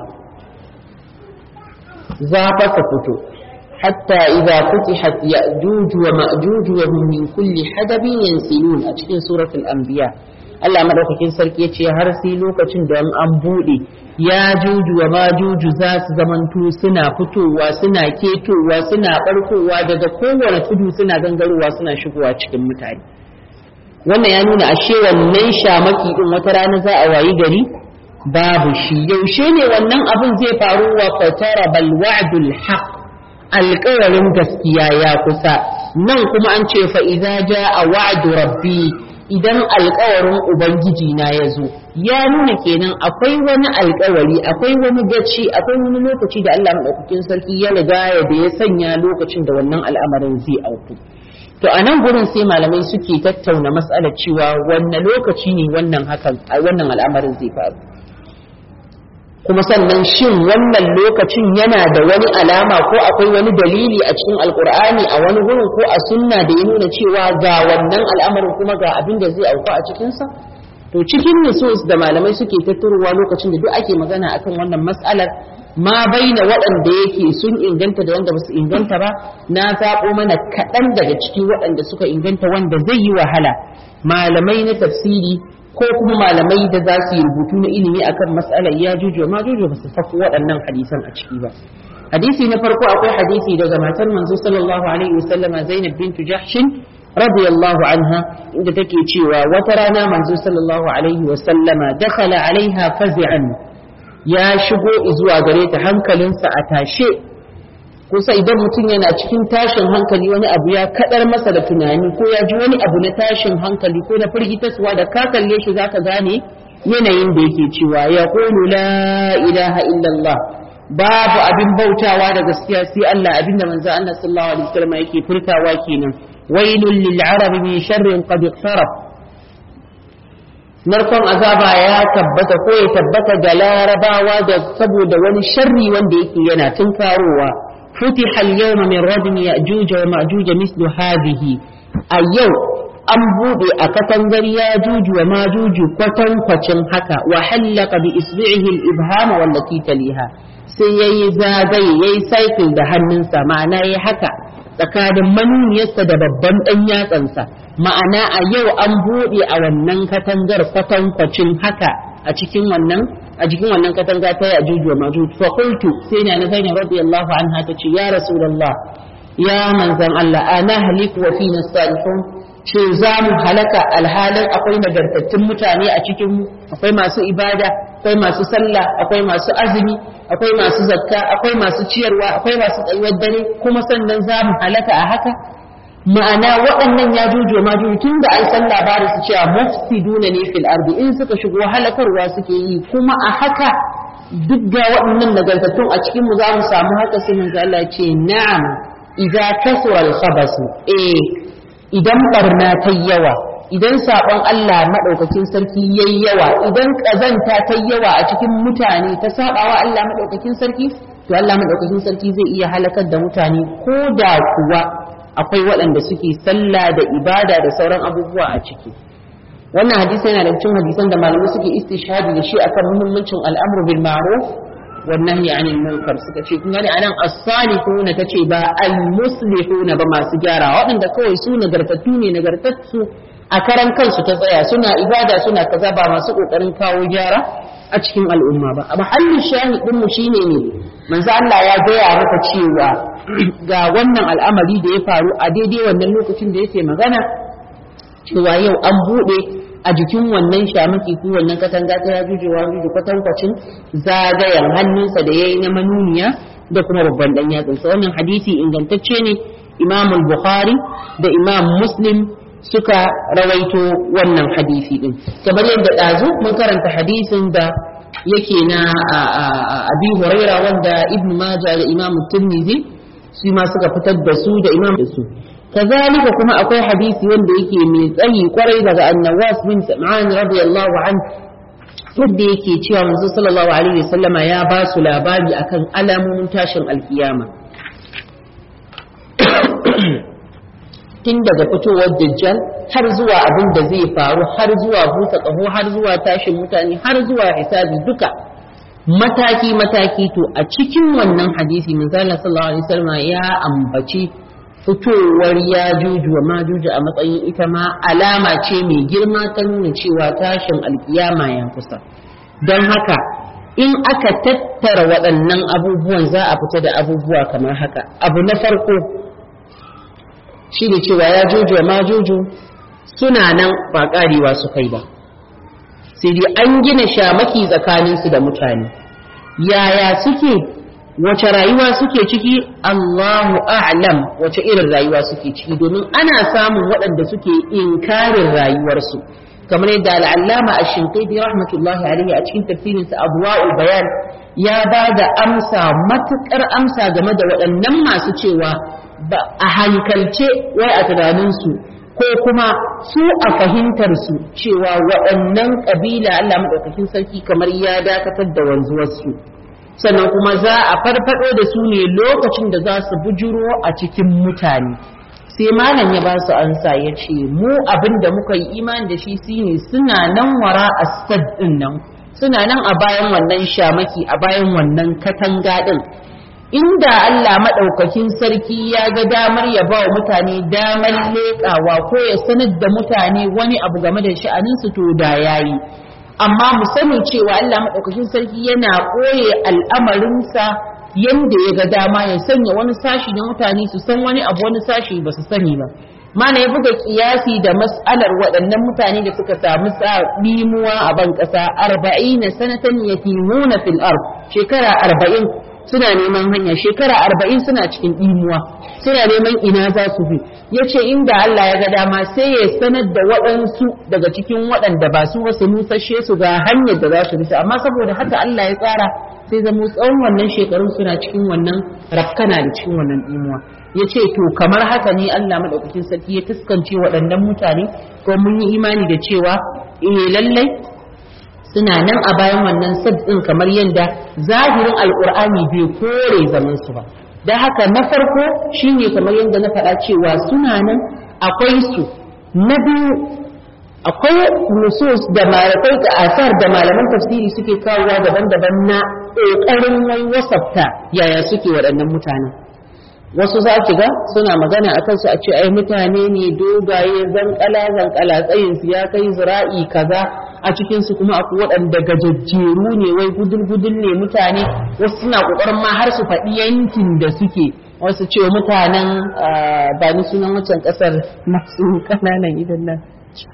za fa ka fito hatta idza futihat ya'juj wa ma'juj wa hum min kulli hadabin yansilun a cikin suratul anbiya Allah madaukakin sarki yace har sai lokacin da an bude ya juju wa majuju za su zamanto suna fitowa suna ketowa suna barkowa daga kowane tudu suna gangarowa suna shigowa cikin mutane wannan ya nuna ashe wannan shamaki din wata rana za a wayi gari babu shi yaushe ne wannan abin zai faru wa fatara bal wa'dul haqq alƙawarin gaskiya ya kusa nan kuma an ce fa idza jaa wa'du rabbi idan alƙawarin ubangiji na ya zo ya nuna kenan akwai wani alƙawari akwai wani gaci akwai wani lokaci da Allah madaukakin sarki ya riga ya da ya sanya lokacin da wannan al'amarin zai auku to a nan gurin sai malamai suke tattauna mas'alar cewa wanne lokaci ne wannan hakan wannan al'amarin zai faru kuma sannan shin wannan lokacin yana da wani alama ko akwai wani dalili a cikin alkur'ani a wani gurin ko a sunna da ya nuna cewa ga wannan al'amarin kuma ga abin da zai auku a cikinsa to cikin nusus da malamai suke tattarowa lokacin da duk ake magana akan wannan mas'alar ma baina waɗanda yake sun inganta da wanda basu inganta ba na zaɓo mana kaɗan daga ciki waɗanda suka inganta wanda zai yi wahala malamai na tafsiri ko kuma malamai da za su yi rubutu na ilimi akan mas'alar ya juju ma juju ba su sako waɗannan hadisan a ciki ba hadisi na farko akwai hadisi daga matar manzo sallallahu alaihi wasallama Zainab bintu Jahshin radiyallahu anha inda take cewa wata rana manzo sallallahu alaihi wasallama dakhala alaiha fazi'an ya shigo zuwa gare ta hankalinsa a tashe kusa idan mutum yana cikin tashin hankali wani abu ya kadar masa da tunani ko ya ji wani abu na tashin hankali ko na firgitaswa da ka kalle shi zaka gane yanayin da yake cewa ya qulu la ilaha illallah babu abin bautawa da gaskiya sai Allah abinda manzo Allah sallallahu alaihi wasallam yake furtawa kenan wailul lil arabi min sharrin qad iqtarab narkon azaba ya tabbata ko ya tabbata ga larabawa da saboda wani sharri wanda yake yana tunkarowa فتح اليوم من ردم يأجوج ومأجوج مثل هذه اليوم an buɗe a katangar ya juju wa majuju kwatankwacin haka wa hallaka bi isbi'ihi al-ibham wallati taliha sai yayi zagaye yayi cycle da hannunsa ma'ana yayi haka tsakanin manuniyarsa da babban dan yatsansa ma'ana a yau an buɗe a wannan katangar kwatankwacin haka a cikin wannan a cikin wannan katanga ta yajuju wa majuj fa qultu sai na Zainab radiyallahu anha tace ya rasulullah ya manzan Allah ana haliku wa fina salihun ce za mu halaka alhalin akwai nagartattun mutane a cikin mu akwai masu ibada akwai masu sallah akwai masu azumi akwai masu zakka akwai masu ciyarwa akwai masu tsayuwar dare kuma sannan za mu halaka a haka ma'ana waɗannan ya jujo ma jujo tun da an san labarin su cewa mufsiduna ne fil ardi in suka shigo halakarwa suke yi kuma a haka duk ga waɗannan nagartattun a cikin mu za mu samu haka sai manzo Allah ce na'am idza kasura al-khabasu eh idan barna ta yawa idan sabon Allah madaukakin sarki yayi yawa idan kazanta ta yawa a cikin mutane ta sabawa Allah madaukakin sarki to Allah madaukakin sarki zai iya halakar da mutane ko da kuwa akwai waɗanda suke sallah da ibada da sauran abubuwa a ciki wannan hadisi yana da cikin hadisan da malamai suke istishhadi da shi akan muhimmancin al'amru bil ma'ruf wan nahyi 'anil munkar suka ce kun gani anan as-salihun tace ba al-muslihun ba masu gyara waɗanda kawai su nagartattu ne nagartattu a karan kansu ta tsaya suna ibada suna kaza ba masu kokarin kawo gyara a cikin al'umma ba a mahallin shahidin mu shine ne manzo Allah ya gaya maka cewa ga wannan al'amari da ya faru a daidai wannan lokacin da yake magana cewa yau an bude a jikin wannan shamaki ko wannan katanga ta yajuju wa yajuju kwatankwacin zagayen hannunsa da yayi na manuniya da kuma babban dan yatsunsa wannan hadisi ingantacce ne Imam Bukhari da Imam Muslim suka rawaito wannan hadisi din kamar yadda ɗazu mun karanta hadisin da yake na abi huraira wanda ibn majah da imam tirmidhi su ma suka fitar da su da imam da su kazalika kuma akwai hadisi wanda yake mai tsayi kwarai daga annawas bin sam'an radiyallahu anhu wanda yake cewa manzo sallallahu alaihi wasallama ya ba su labari akan alamomin tashin alkiyama tun daga fitowar dajjal har zuwa abin da zai faru har zuwa busa ƙaho har zuwa tashin mutane har zuwa hisabi duka mataki mataki to a cikin wannan hadisi manzala sallallahu alaihi wasallam ya ambaci fitowar ya juju wa majuju a matsayin ita ma alama ce mai girma ta nuna cewa tashin alkiyama ya kusa don haka in aka tattara waɗannan abubuwan za a fita da abubuwa kamar haka abu na farko shi ne cewa ya jojo ma jojo suna nan ba karewa su kai ba sai dai an gina shamaki tsakaninsu da mutane yaya suke wace rayuwa suke ciki Allahu a'lam wace irin rayuwa suke ciki domin ana samun waɗanda suke inkarin rayuwarsu kamar yadda al'allama a shinkaiti rahmatullahi alaihi a cikin tafsirinsa abuwa'ul bayan ya ba da amsa matuƙar amsa game da waɗannan masu cewa ba a hankalce wai a tunaninsu ko kuma su a fahimtarsu cewa waɗannan ƙabila Allah maɗaukakin sarki kamar ya dakatar da wanzuwarsu sannan kuma za a farfaɗo da su ne lokacin da za su bujuro a cikin mutane sai malam ya ba su ansa ya ce mu abin da muka yi imani da shi shine suna nan wara a ɗin nan suna nan a bayan wannan shamaki a bayan wannan katanga ɗin inda Allah maɗaukakin sarki ya ga damar ya ba wa mutane damar leƙawa ko ya sanar da mutane wani abu game da sha'aninsu to da yayi amma mu sani cewa Allah maɗaukakin sarki yana ɓoye al'amarinsa yanda ya ga dama ya sanya wani sashi na mutane su san wani abu wani sashi ba su sani ba mana ya buga kiyasi da mas'alar waɗannan mutane da suka samu ɗimuwa a ban ƙasa arba'ina sanatan yatimuna fil ard shekara arba'in suna neman hanya shekara arba'in suna cikin ɗimuwa suna neman ina za su bi ya ce inda Allah ya ga dama sai ya sanar da waɗansu daga cikin waɗanda ba su wasu nusashe su ga hanyar da za su bi amma saboda haka Allah ya tsara sai zama tsawon wannan shekarun suna cikin wannan rafkana da cikin wannan ɗimuwa ya ce to kamar haka ne Allah maɗaukakin sarki ya fuskance waɗannan mutane ko mun yi imani da cewa eh lallai suna nan a bayan wannan ɗin kamar yadda zahirin alƙur'ani bai kore zaman su ba da haka na farko shine kamar yadda na faɗa cewa suna nan akwai su na biyu akwai nusus da malakai da asar da malaman tafsiri suke kawowa daban-daban na ƙoƙarin wai wasafta yaya suke waɗannan mutanen wasu za ki ga suna magana a kansu a ce ai mutane ne dogaye zankala zankala tsayin su ya kai zira'i kaza a cikin su kuma akwai waɗanda gajajjeru ne wai gudul gudul ne mutane wasu suna kokarin ma har su faɗi yankin da suke wasu ce mutanen ba ni sunan wancan ƙasar masu kananan idan nan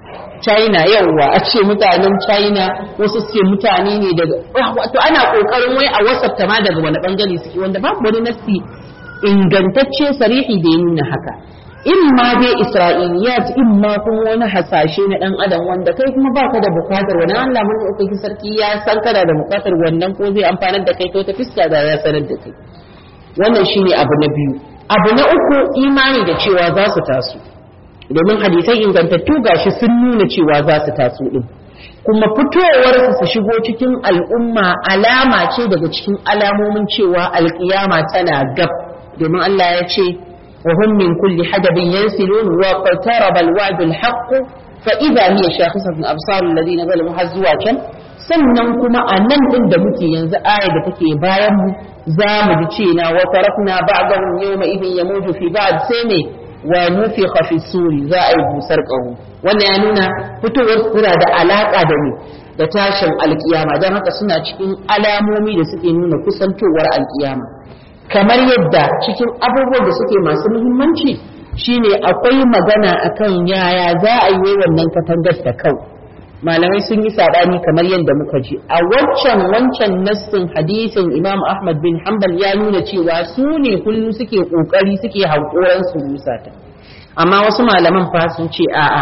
China yawwa a ce mutanen China wasu ce mutane ne daga wato ana kokarin wai a wasafta ma daga wani bangare suke wanda babu wani nasi ingantacce sarihi da ya nuna haka in ma dai isra'iliyat in ma kuma wani hasashe na dan adam wanda kai kuma baka da bukatar wani Allah mun ɗaukaki sarki ya san kana da bukatar wannan ko zai amfanar da kai to ta fiska da ya sanar da kai wannan shine abu na biyu abu na uku imani da cewa za su taso domin hadisai ingantattu gashi sun nuna cewa za su taso din kuma fitowarsu su shigo cikin al'umma alama ce daga cikin alamomin cewa alkiyama tana gab domin Allah ya ce wa hum min kulli hadabin yansilun wa qataraba alwa'du alhaq fa idha hiya shakhisatun absar alladhina zalamu har zuwa can sannan kuma a nan din da muke yanzu aya da take bayan mu za mu ji cewa wa tarakna ba'dahum yawma idhin yamuju fi ba'd sai ne wa nufikha fi suri za a yi busar ƙaho wannan ya nuna fitowar suna da alaƙa da ne da tashin alƙiyama don haka suna cikin alamomi da suke nuna kusantowar alƙiyama kamar yadda cikin abubuwan da suke masu muhimmanci shine akwai magana akan yaya za a yi wannan katangar ta kau malamai sun yi saɓani kamar yadda muka ji a waccan wancan nassin hadisin imam ahmad bin hanbal ya nuna cewa su ne kullum suke ƙoƙari suke hankoran su rusa ta amma wasu malaman fa sun ce a'a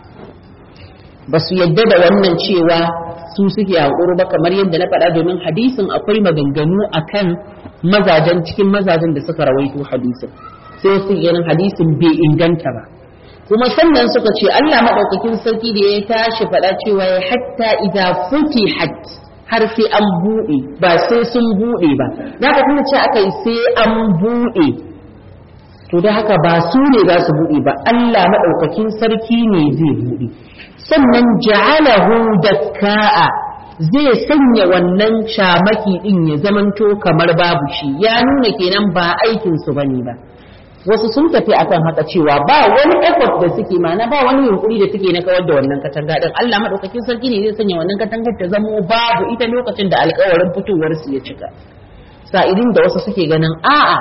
ba su yadda da wannan cewa su suke hankoro ba kamar yadda na faɗa domin hadisin akwai maganganu akan mazajen cikin mazajen da suka rawaito hadisin sai su ganin hadisin bai inganta ba kuma sannan suka ce Allah maɗaukakin sarki da ya tashi faɗa cewa ya hatta idza futihat har sai an buɗe ba sai sun buɗe ba da ka kuma ce aka yi sai an buɗe to da haka ba su ne za su buɗe ba Allah maɗaukakin sarki ne zai buɗe sannan ja'alahu dakka'a zai sanya wannan shamaki din ya zamanto kamar babu shi ya nuna kenan ba aikin su bane ba wasu sun tafi akan haka cewa ba wani effort da suke mana ba wani yunkuri da suke na kawar da wannan katanga din Allah madaukakin sarki ne zai sanya wannan katangar ta zamo babu ita lokacin da alƙawarin fitowar su ya cika sa'idin da wasu suke ganin a'a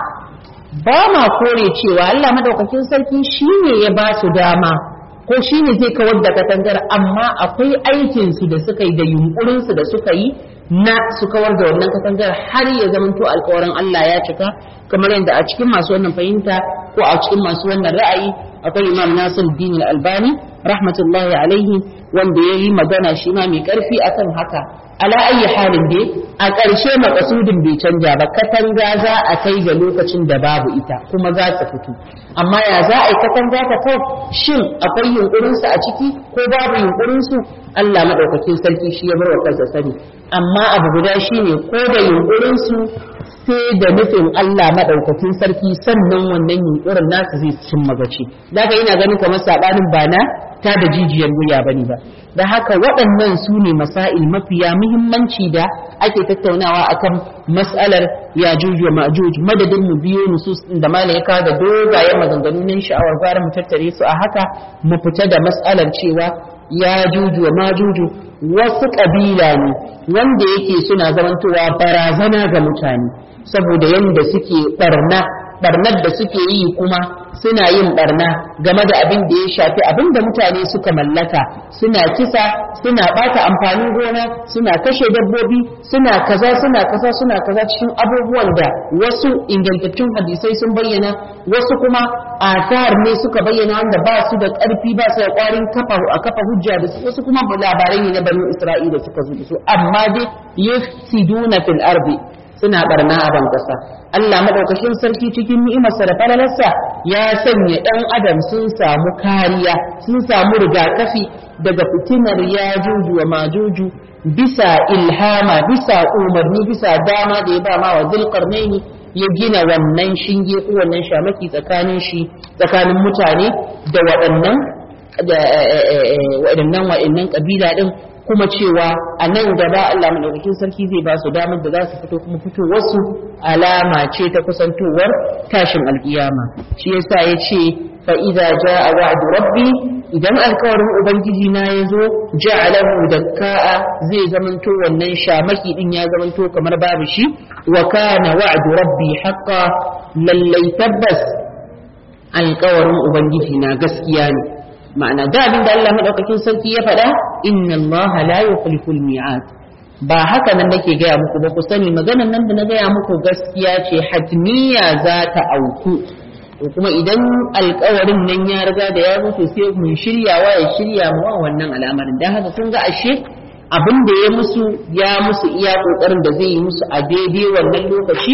ba ma kore cewa Allah madaukakin sarki shine ya ba su dama ko shine zai kawar da katangar amma akwai aikin su da suka yi da yunkurin su da suka yi na su kawar da wannan katangar har ya zamanto alƙawarin Allah ya cika kamar yadda a cikin masu wannan fahimta ko a cikin masu wannan ra'ayi akwai Imam Nasir Din Al-Albani rahmatullahi alaihi wanda ya yi magana shi ma mai karfi akan haka ala ayi halin dai a ƙarshe makasudin bai canja ba katanga za a kai ga lokacin da babu ita kuma za ta fito amma ya za a yi katanga ta kau shin akwai yunkurinsu a ciki ko babu yunkurinsu Allah maɗaukakin sarki shi ya bar wa kansa sani amma abu guda shine ko da yunkurinsu sai da nufin Allah maɗaukakin sarki sannan wannan yunkurin nasu zai cin magaci daga ina ganin kamar saɓanin ba na ta da jijiyar wuya bane ba da haka waɗannan su ne masail mafiya muhimmanci da ake tattaunawa akan mas'alar ya juju wa ma'juj madadin mu biyo nusus da malam ya kawo da dogayen maganganu nan sha'awar gwara mu tattare su a haka mu fita da mas'alar cewa ya juju wa majuju wasu ƙabila ne wanda yake suna zamantowa barazana ga mutane saboda yadda suke barna barnar da suke yi kuma suna yin barna game da abin da ya shafi abin da mutane suka mallaka suna kisa suna bata amfanin gona suna kashe dabbobi suna kaza suna kaza suna kaza cikin abubuwan da wasu ingantattun hadisai sun bayyana wasu kuma athar ne suka bayyana wanda ba su da ƙarfi ba su da ƙwarin kafa a kafa hujja da su wasu kuma labarai ne na banu isra'ila suka zo da su amma dai yufsiduna fil ardi suna barna a ban ƙasa Allah madaukakin sarki cikin ni'imarsa da falalarsa ya sanya ɗan adam sun samu kariya sun samu rigakafi daga fitinar ya juju wa majuju bisa ilhama bisa umarni bisa dama da ya ba ma wa zulqarnaini ya gina wannan shinge ko wannan shamaki tsakanin shi tsakanin mutane da waɗannan da waɗannan waɗannan kabila din kuma cewa a nan gaba Allah madaukakin sarki zai ba su damar da za su fito kuma fitowarsu alama ce ta kusantowar tashin alkiyama shi yasa ya ce fa idza jaa wa'du rabbi idan alkawarin ubangiji na ya zo ja'alahu dakka'a zai zamanto wannan shamaki din ya zamanto kamar babu shi wa kana wa'du rabbi haqqan lallai tabbas alkawarin ubangiji na gaskiya ne ma'ana da abin da Allah madaukakin sarki ya faɗa inna Allah la yukhlifu al-mi'ad ba haka nan nake gaya muku ba ku sani maganar nan da na gaya muku gaskiya ce hatmiya za ta auku to kuma idan alkawarin nan ya riga da ya mutu sai mun shiryawa ya shirya mu wannan al'amarin dan haka kun ga ashe abin da ya musu ya musu iya kokarin da zai yi musu a daidai wannan lokaci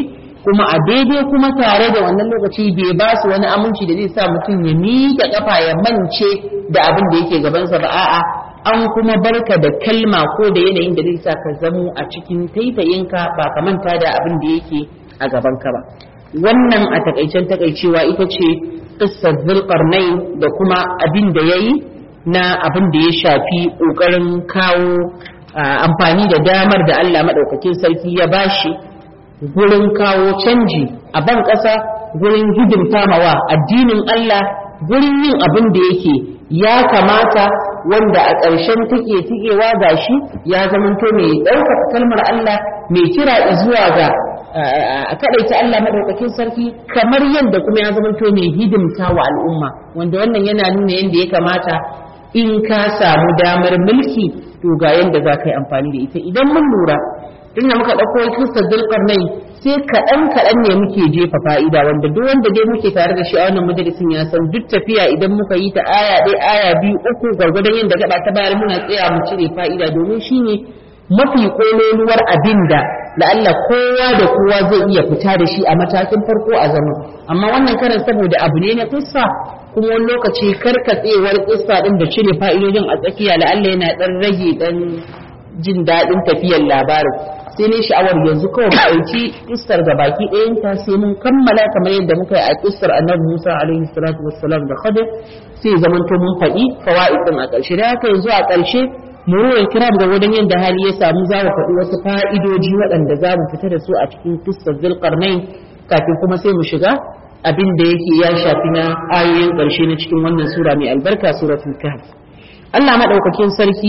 kuma a daidai kuma tare da wannan lokaci bai ba su wani aminci da zai sa mutum ya miƙe kafa ya mance da abin da yake gabansa ba a'a an kuma barka da kalma ko da yanayin da zai sa ka zamo a cikin taitayinka ba ka manta da abin da yake a gabanka ba wannan a takaicen takaicewa ita ce qissar zulqarnain da kuma abin da yayi na abin da ya shafi kokarin kawo amfani da damar da Allah madaukakin sarki ya bashi gurin kawo canji a ban ƙasa gurin hidimta mawa addinin Allah gurin yin abin da yake ya kamata wanda a ƙarshen take tikewa gashi ya zamanto mai ɗaukaka kalmar Allah mai kira zuwa ga a kaɗaita Allah maɗaukakin sarki kamar yadda kuma ya zamanto mai hidimta wa al'umma wanda wannan yana nuna yadda ya kamata in ka samu damar mulki to ga yadda za ka yi amfani da ita idan mun lura tun da muka ɗauko kristar zulkarnai sai kaɗan kaɗan ne muke jefa fa'ida wanda duk wanda dai muke tare da shi a wannan majalisin ya san duk tafiya idan muka yi ta aya ɗaya aya biyu uku gwargwadon yadda gaba ta bayar muna tsaya mu cire fa'ida domin shine mafi kololuwar abin da la'alla kowa da kowa zai iya fita da shi a matakin farko a zama amma wannan karan saboda abu ne na kissa kuma wani lokaci karkatsewar kissa din da cire fa'idodin a tsakiya la'alla yana dan rage dan jin daɗin tafiyar labarin sai ne sha'awar yanzu kawai mu ɗauki kissar ga baki ɗayanta sai mun kammala kamar yadda muka yi a kissar annabi Musa alaihi salatu wassalam da Khadir sai zamanto mun faɗi fawaid din a ƙarshe da haka yanzu a ƙarshe muruwar kiram da wajen yadda hali ya samu za mu faɗi wasu fa'idoji waɗanda za mu fita da su a cikin kissar zulkarnain kafin kuma sai mu shiga abin da yake ya shafi na ayoyin ƙarshe na cikin wannan sura mai albarka suratul kahf Allah madaukakin sarki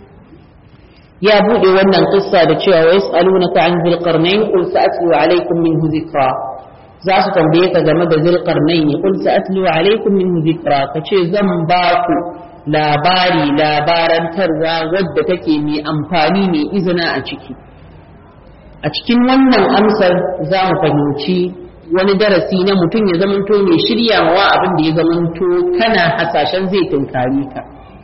ya buɗe wannan kissa da cewa wa yas'alunaka an zulkarnain qul sa'atlu alaykum minhu dhikra za su tambaye ka game da zulkarnain qul sa'atlu alaykum minhu dhikra kace zan ba ku labari labarantarwa wadda take mai amfani mai izina a ciki a cikin wannan amsar za mu fahimci wani darasi na mutum ya zamanto mai shiryawa abin da ya zamanto kana hasashen zai tunkari ka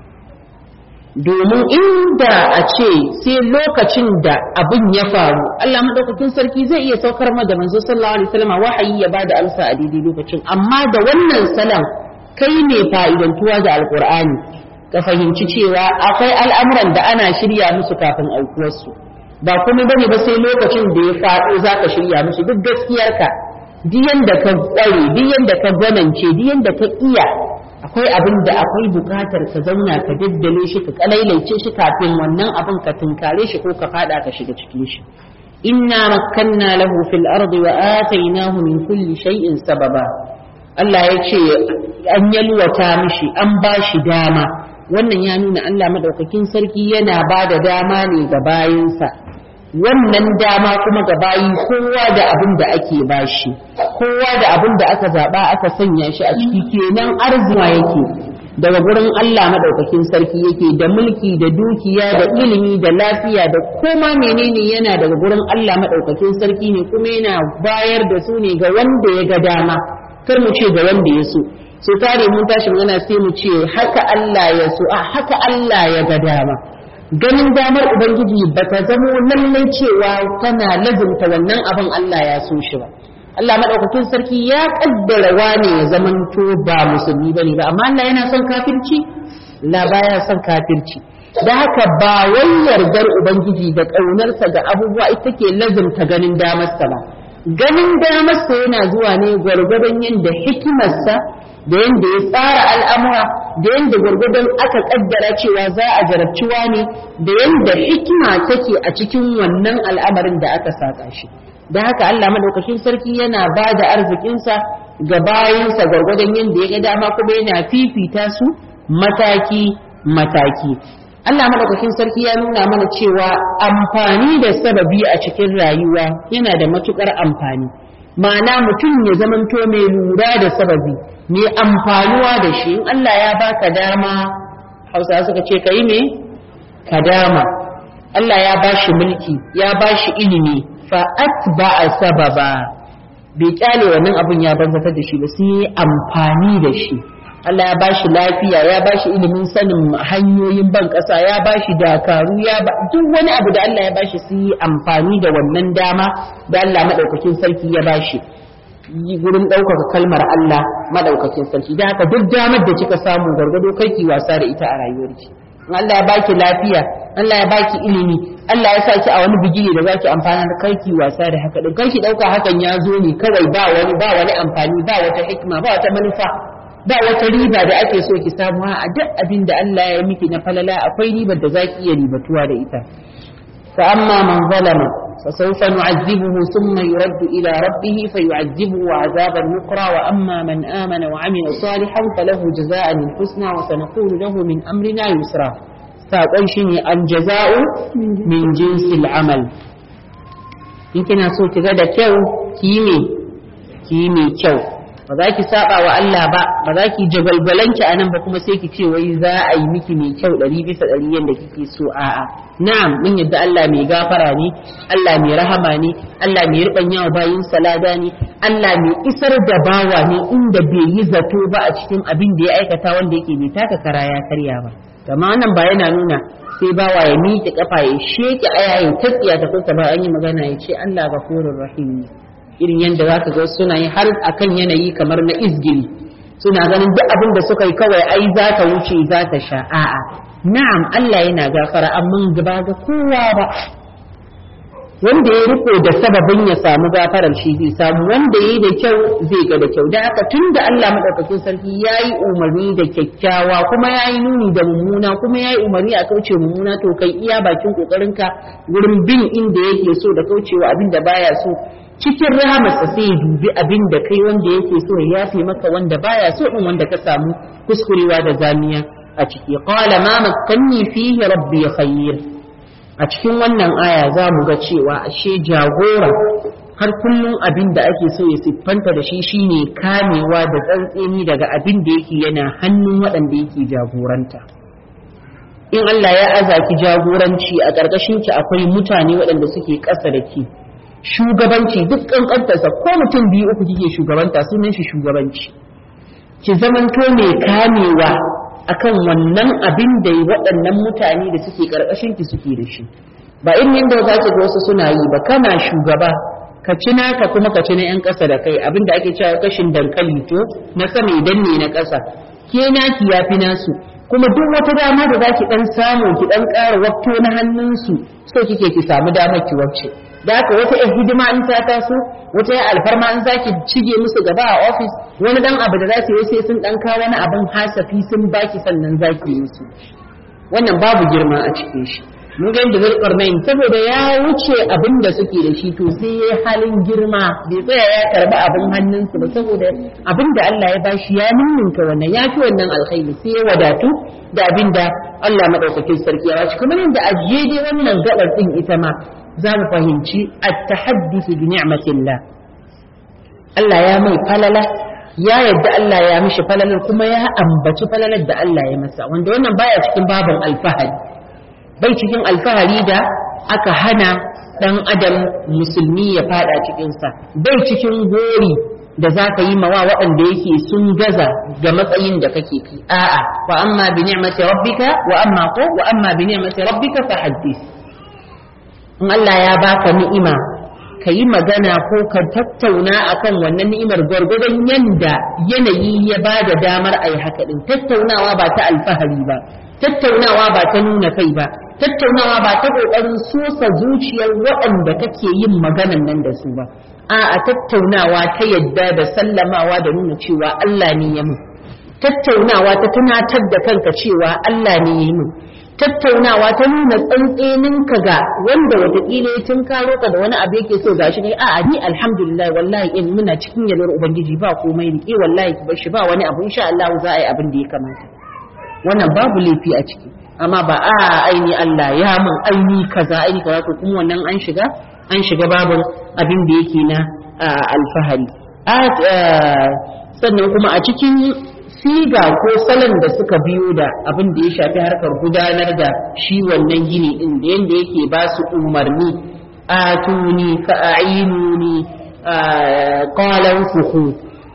domin inda a ce sai lokacin da abin ya faru Allah madaukakin sarki zai iya saukar ma da manzo sallallahu alaihi wasallam wahayi ya bada amsa a daidai lokacin amma da wannan salam kai ne fa'idantuwa da alkur'ani ka fahimci cewa akwai al'amuran da ana shirya musu kafin aukuwarsu ba kuma bane ba sai lokacin da ya faɗo za ka shirya musu duk gaskiyarka diyan da ka tsare diyan da ka gwanance diyan da ka iya akwai abin da akwai bukatar ka zauna ka daddale shi ka kalailaice shi kafin wannan abin ka tunkare shi ko ka fada ka shiga cikin shi inna makkanna lahu fil ardi wa atainahu min kulli shay'in sababa Allah ya ce an yalwata mishi an ba shi dama wannan ya nuna Allah madaukakin sarki yana ba da dama ne ga bayinsa wannan dama kuma ga bayi kowa da abin da ake bashi kowa da abin da aka zaba aka sanya shi a ciki kenan arzima yake daga gurin Allah madaukakin sarki yake da mulki da dukiya da ilimi da lafiya da koma menene yana daga gurin Allah madaukakin sarki ne kuma yana bayar da su ne ga wanda ya ga dama kar mu ce ga wanda ya so so tare mun tashi magana sai mu ce haka Allah ya so a haka Allah ya ga dama ganin damar ubangiji ba ta zamo lallai cewa tana lazumta wannan abin Allah ya so shi ba Allah madaukakin sarki ya kaddara wane ya zamanto ba musulmi bane ba amma Allah yana son kafirci la baya son kafirci da haka ba wai yardar ubangiji da ƙaunarsa ga abubuwa ita ke lazumta ganin damarsa ba ganin damarsa yana zuwa ne gwargwadon yadda hikimarsa da yadda ya tsara al'amura da yadda gwargwadon aka kaddara cewa za a jarabci ne da yadda hikima take a cikin wannan al'amarin da aka saka shi da haka Allah madaukakin sarki yana ba da arzikinsa ga bayansa gwargwadon yadda ya ga dama kuma yana fifita su mataki mataki Allah madaukakin sarki ya nuna mana cewa amfani da sababi a cikin rayuwa yana da matukar amfani ma'ana mutum ya zamanto mai lura da sababi mai amfanuwa da shi in Allah ya baka dama hausa suka ce ka yi me ka dama Allah ya bashi mulki ya bashi ilimi fa atba'a sababa bai kyale wannan abun ya banzatar da shi ba sai amfani da shi Allah ya bashi lafiya ya bashi ilimin sanin hanyoyin ban ƙasa ya bashi dakaru ya ba duk wani abu da Allah ya bashi su yi amfani da wannan dama da Allah madaukakin sarki ya bashi yi gurin ɗaukaka kalmar Allah madaukakin sarki da haka duk damar da kika samu gargado ki wasa da ita a rayuwarki in Allah ya baki lafiya Allah ya baki ilimi Allah ya sa ki a wani bigire da zaki amfana da karki wasa da haka din karki dauka hakan ya zo ne kawai ba wani ba wani amfani ba wata hikima ba wata manufa ba wata riba da ake so ki samu a duk abin da Allah ya miki na falala akwai ribar da zaki iya ribatuwa da ita fa amma man zalama فسوف نعذبه ثم يرد إلى ربه فيعذبه عذابا نقرا وأما من آمن وعمل صالحا فله جزاء الحسنى وسنقول له من أمرنا يسرا فأقول الجزاء من جنس العمل يمكن أسوء تغدى كيو كيمي كيمي كيو ba za ki saba wa Allah ba ba za ki jagalbalanki a nan ba kuma sai ki ce wai za a yi miki mai kyau ɗari bisa ɗari yadda kike so a'a na'am mun yadda Allah mai gafara ne Allah mai rahama ne Allah mai riɓanya wa bayin salada ne Allah mai isar da bawa ne inda bai yi zato ba a cikin abin da ya aikata wanda yake bai taka kara ya karya ba kama wannan ba yana nuna sai bawa ya miƙe kafa ya sheke aya ya tatsiya ta kusa ba an yi magana ya ce Allah gafurur rahim ne irin yadda za ka ga suna yi har akan yanayi kamar na izgili suna ganin duk abin da suka yi kawai ai za ta wuce za ta sha a'a na'am Allah yana gafara amma gaba ga kowa ba wanda ya riko da sababin ya samu gafarar shi zai samu wanda ya yi da kyau zai ga da kyau da haka tun da Allah madaukakin sarki ya yi umarni da kyakkyawa kuma ya yi nuni da mummuna kuma ya yi umarni a kauce mummuna to kai iya bakin kokarinka wurin bin inda yake so da kaucewa abin da baya so cikin rahamarsa sai ya dubi abin da kai wanda yake so ya yafe maka wanda baya so din wanda ka samu kuskurewa da zamiya a ciki qala ma makkanni fihi rabbi khair a cikin wannan aya za mu ga cewa ashe jagora har kullum abin da ake so ya siffanta da shi shine kamewa da tsantseni daga abin da yake yana hannun waɗanda yake jagoranta in Allah ya aza ki jagoranci a ƙarƙashin ki akwai mutane waɗanda suke ƙasa da ki shugabanci duk ƙanƙantarsa ko mutum biyu uku kike shugabanta sunan shi shugabanci ki zamanto mai kamewa akan wannan abin da waɗannan mutane da suke ƙarƙashin ki suke da shi ba irin yadda za ki ga wasu suna yi ba kana shugaba ka ci naka kuma ka ci na 'yan ƙasa da kai abin da ake cewa kashin dankali to na sama idan ne na ƙasa ke naki ya fi nasu kuma duk wata dama da za ki ɗan samu ki ɗan ƙara wafto na hannunsu so kike ki samu damar ki wacce da haka wata yan hidima in ta taso wata yan alfarma in zaki cige musu gaba a ofis wani dan abu da za su yi sai sun dan kawo wani abin hasafi sun baki sannan zaki yi musu wannan babu girma a cikin shi mun ga yadda zulkarnain saboda ya wuce abin da suke da shi to sai ya halin girma bai tsaya ya karba abin hannunsu ba saboda abin da Allah ya bashi ya ninninka wannan ya fi wannan alkhairi sai ya wadatu da abin da Allah madaukakin sarki ya bashi kamar yadda ajiye dai wannan gabar din ita ma za mu fahimci at-tahaddus bi ni'matillah Allah ya mai falala ya yadda Allah ya mishi falalar kuma ya ambaci falalar da Allah ya masa wanda wannan baya cikin babin alfahari bai cikin alfahari da aka hana dan adam musulmi ya fada cikinsa bai cikin gori da za ka yi mawa waɗanda yake sun gaza ga matsayin da kake fi a'a wa amma bi ni'mati rabbika wa amma ko wa amma bi ni'mati rabbika fa haddith in Allah ya baka ni'ima ka yi magana ko ka tattauna akan wannan ni'imar gwargwadon yanda yanayi ya ba da damar a yi haka ɗin tattaunawa ba ta alfahari ba tattaunawa ba ta nuna kai ba tattaunawa ba ta ƙoƙarin sosa zuciyar waɗanda kake yin maganan nan da su ba a tattaunawa ta yadda da sallamawa da nuna cewa Allah ne ya mun tattaunawa ta tunatar da kanka cewa Allah ne ya yi mun tattaunawa ta nuna tsantseninka ga wanda watakila ya tun karo ka da wani abu yake so gashi ne a'a ni alhamdulillah wallahi in muna cikin yalwar ubangiji ba komai rike wallahi ki bar shi ba wani abu insha Allah za a yi abin da ya kamata wannan babu laifi a ciki amma ba a aini Allah ya mun aini kaza aini kaza to kuma wannan an shiga an shiga babin abin da yake na alfahari sannan kuma a cikin siga ko salon da suka biyo da abin da ya shafi harkar gudanar da shi wannan gini din da yanda yake ba su umarni atuni fa'inuni qalan fuhu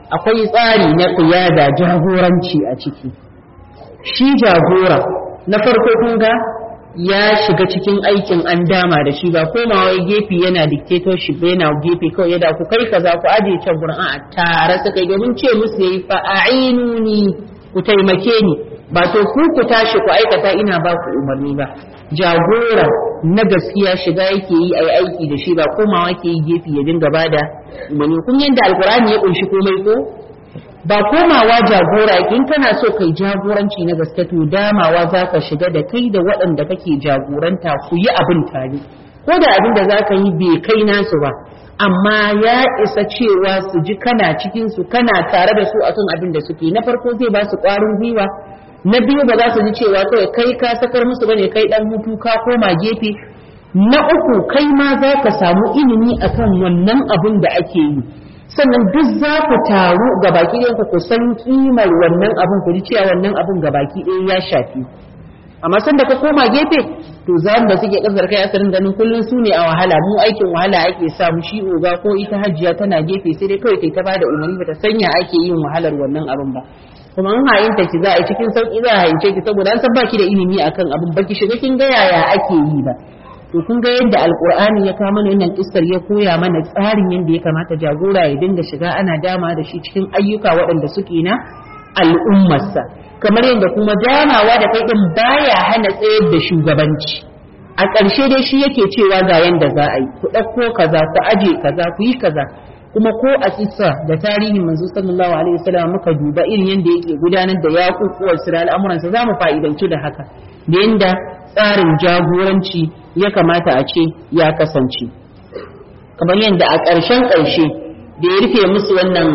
akwai tsari na ƙiyada jagoranci a ciki shi jagora na farko kun ga ya shiga cikin aikin an dama da shi ba komawa gefe yana dictatorship yana gefe kawai yada ku kai kaza ku aje can gurin a tare suka yi domin ce musu yayi fa a'inuni ku taimake ni ba to ku ku tashi ku aikata ina ba ku umarni ba jagora na gaskiya shiga yake yi ai aiki da shi ba komawa ke yi gefe ya dinga bada umarni kun yanda alkur'ani ya kunshi komai ko ba komawa jagora in kana so kai jagoranci na gaske to damawa za ka shiga da kai da waɗanda kake jagoranta ku yi abin tare ko da abin da za ka yi bai kai nasu ba amma ya isa cewa su ji kana cikin su kana tare da su akan abin da suke na farko zai ba su ƙwarin gwiwa na biyu ba za su ji cewa kawai kai ka sakar musu bane kai dan hutu ka koma gefe na uku kai ma za ka samu ilimi akan wannan abin da ake yi sannan duk za ku taru ga baki ɗayan ku san kimar wannan abin ku ji cewa wannan abin ga baki ɗaya ya shafi amma sanda ka koma gefe to za da suke kasar kai asarin ganin kullum su ne a wahala mu aikin wahala ake sa mu shi oga ko ita hajjiya tana gefe sai dai kawai kai ta bada umarni bata sanya ake yin wahalar wannan abin ba kuma an hayin ta ki za a yi cikin sauki za a hayince ki saboda an san baki da ilimi akan abin baki shiga kin ga yaya ake yi ba to kun ga yadda alkur'ani ya kawo mana wannan kissar ya koya mana tsarin yadda ya kamata jagora ya dinga shiga ana dama da shi cikin ayyuka waɗanda suke na al'ummarsa kamar yadda kuma damawa da kai din baya hana tsayar da shugabanci a ƙarshe dai shi yake cewa ga yanda za a yi ku ɗauko kaza ku aje kaza ku yi kaza kuma ko a kissa da tarihin manzo sallallahu alaihi wasallam muka duba irin yadda yake gudanar da yakukuwar su da al'amuransa za mu fa'idanci da haka da yanda tsarin jagoranci ya kamata a ce ya kasance kamar yadda a ƙarshen ƙarshe da ya rufe musu wannan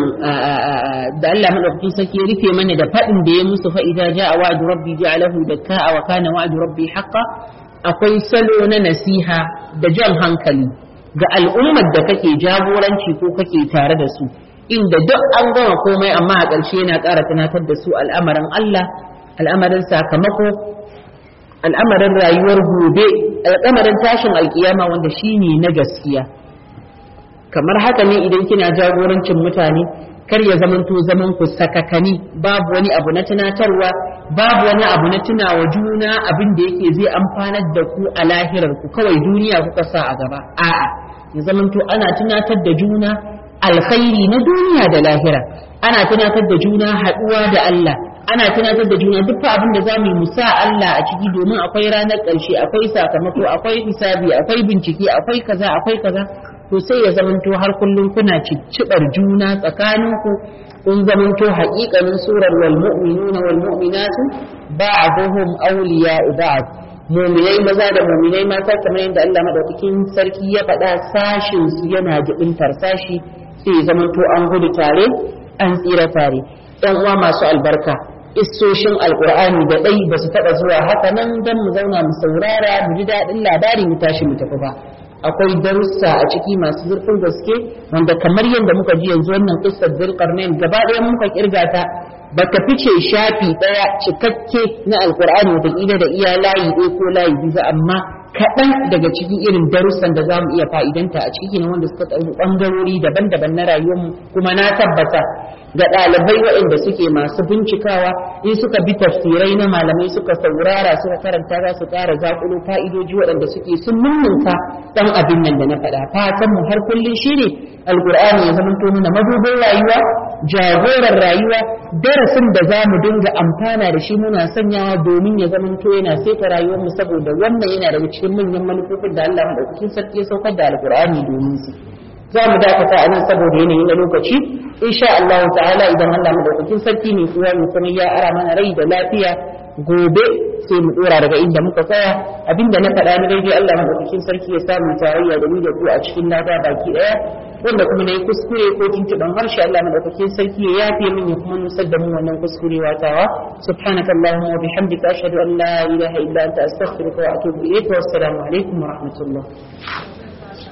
da Allah madaukakin sarki ya rufe mana da faɗin da ya musu fa'ida ja a wa'adu rabbi ja'alahu dakka wa kana wa'adu rabbi haqqa akwai salo na nasiha da jan hankali ga al'ummar da kake jagoranci ko kake tare da su inda duk an gama komai amma a ƙarshe yana ƙara tunatar da su al'amarin Allah al'amarin sakamako al'amarin rayuwar gobe al'amarin tashin alkiyama wanda shine na gaskiya kamar haka ne idan kina jagorancin mutane kar ya zamanto zaman ku sakakani babu wani abu na tunatarwa babu wani abu na tunawa juna abin da yake zai amfanar da ku a lahirar ku kawai duniya kuka sa a gaba a'a ya zamanto ana tunatar da juna alkhairi na duniya da lahira ana tunatar da juna haɗuwa da Allah ana tunatar da juna duk abin da za mu yi musa Allah a ciki domin akwai ranar ƙarshe akwai sakamako akwai hisabi akwai bincike akwai kaza akwai kaza to sai ya zamanto har kullum kuna ciccibar juna tsakaninku kun zamanto haƙiƙanin surar wal mu'minuna wal mu'minatu ba'dhum awliya'u ba'd mu'minai maza da mu'minai mata kamar yadda Allah madaukakin sarki ya faɗa sashin su yana jibintar sashi sai ya zamanto an gudu tare an tsira tare ɗan uwa masu albarka Isoshin alkur'ani da ɗai ba su taɓa zuwa haka nan don mu zauna mu saurara mu ji daɗin labari mu tashi mu tafi ba akwai darussa a ciki masu zurfin gaske wanda kamar yadda muka ji yanzu wannan kissar zulkarnain gaba ɗaya muka kirga ta ba ta fice shafi ɗaya cikakke na alkur'ani wataƙila da iya layi ɗaya ko layi biyu amma kaɗan daga cikin irin darussan da za mu iya fa'idanta a ciki ne wanda suka ɗauki ɓangarori daban-daban na rayuwarmu kuma na tabbata ga ɗalibai waɗanda suke masu bincikawa in suka bi tafsirai na malamai suka saurara suka karanta za su ƙara zaƙulo fa'idoji waɗanda suke sun nunnunka ɗan abin nan da na faɗa fatan mu har kullum shi ne alƙur'ani ya zamanto mana madubin rayuwa jagoran rayuwa darasin da za mu dinga amfana da shi muna sanyawa domin ya zamanto yana saita rayuwarmu saboda wannan yana daga cikin manyan manufofin da Allah madaukakin sarki ya saukar da alƙur'ani domin su za mu dakata a nan saboda yanayi na lokaci insha Allah ta'ala idan Allah madaukakin sarki ne kuwa mu kuma ya ara mana rai da lafiya gobe sai mu dora daga inda muka tsaya abinda na faɗa na daidai Allah madaukakin sarki ya samu tarayya da ni da ku a cikin lada baki daya wanda kuma nayi kuskure ko tuntuban harshe Allah madaukakin sarki ya yafe min ya kuma nusar da mu wannan kuskure watawa subhanakallahumma wa bihamdika ashhadu an la ilaha illa anta astaghfiruka wa atubu ilayk wa assalamu alaikum wa rahmatullah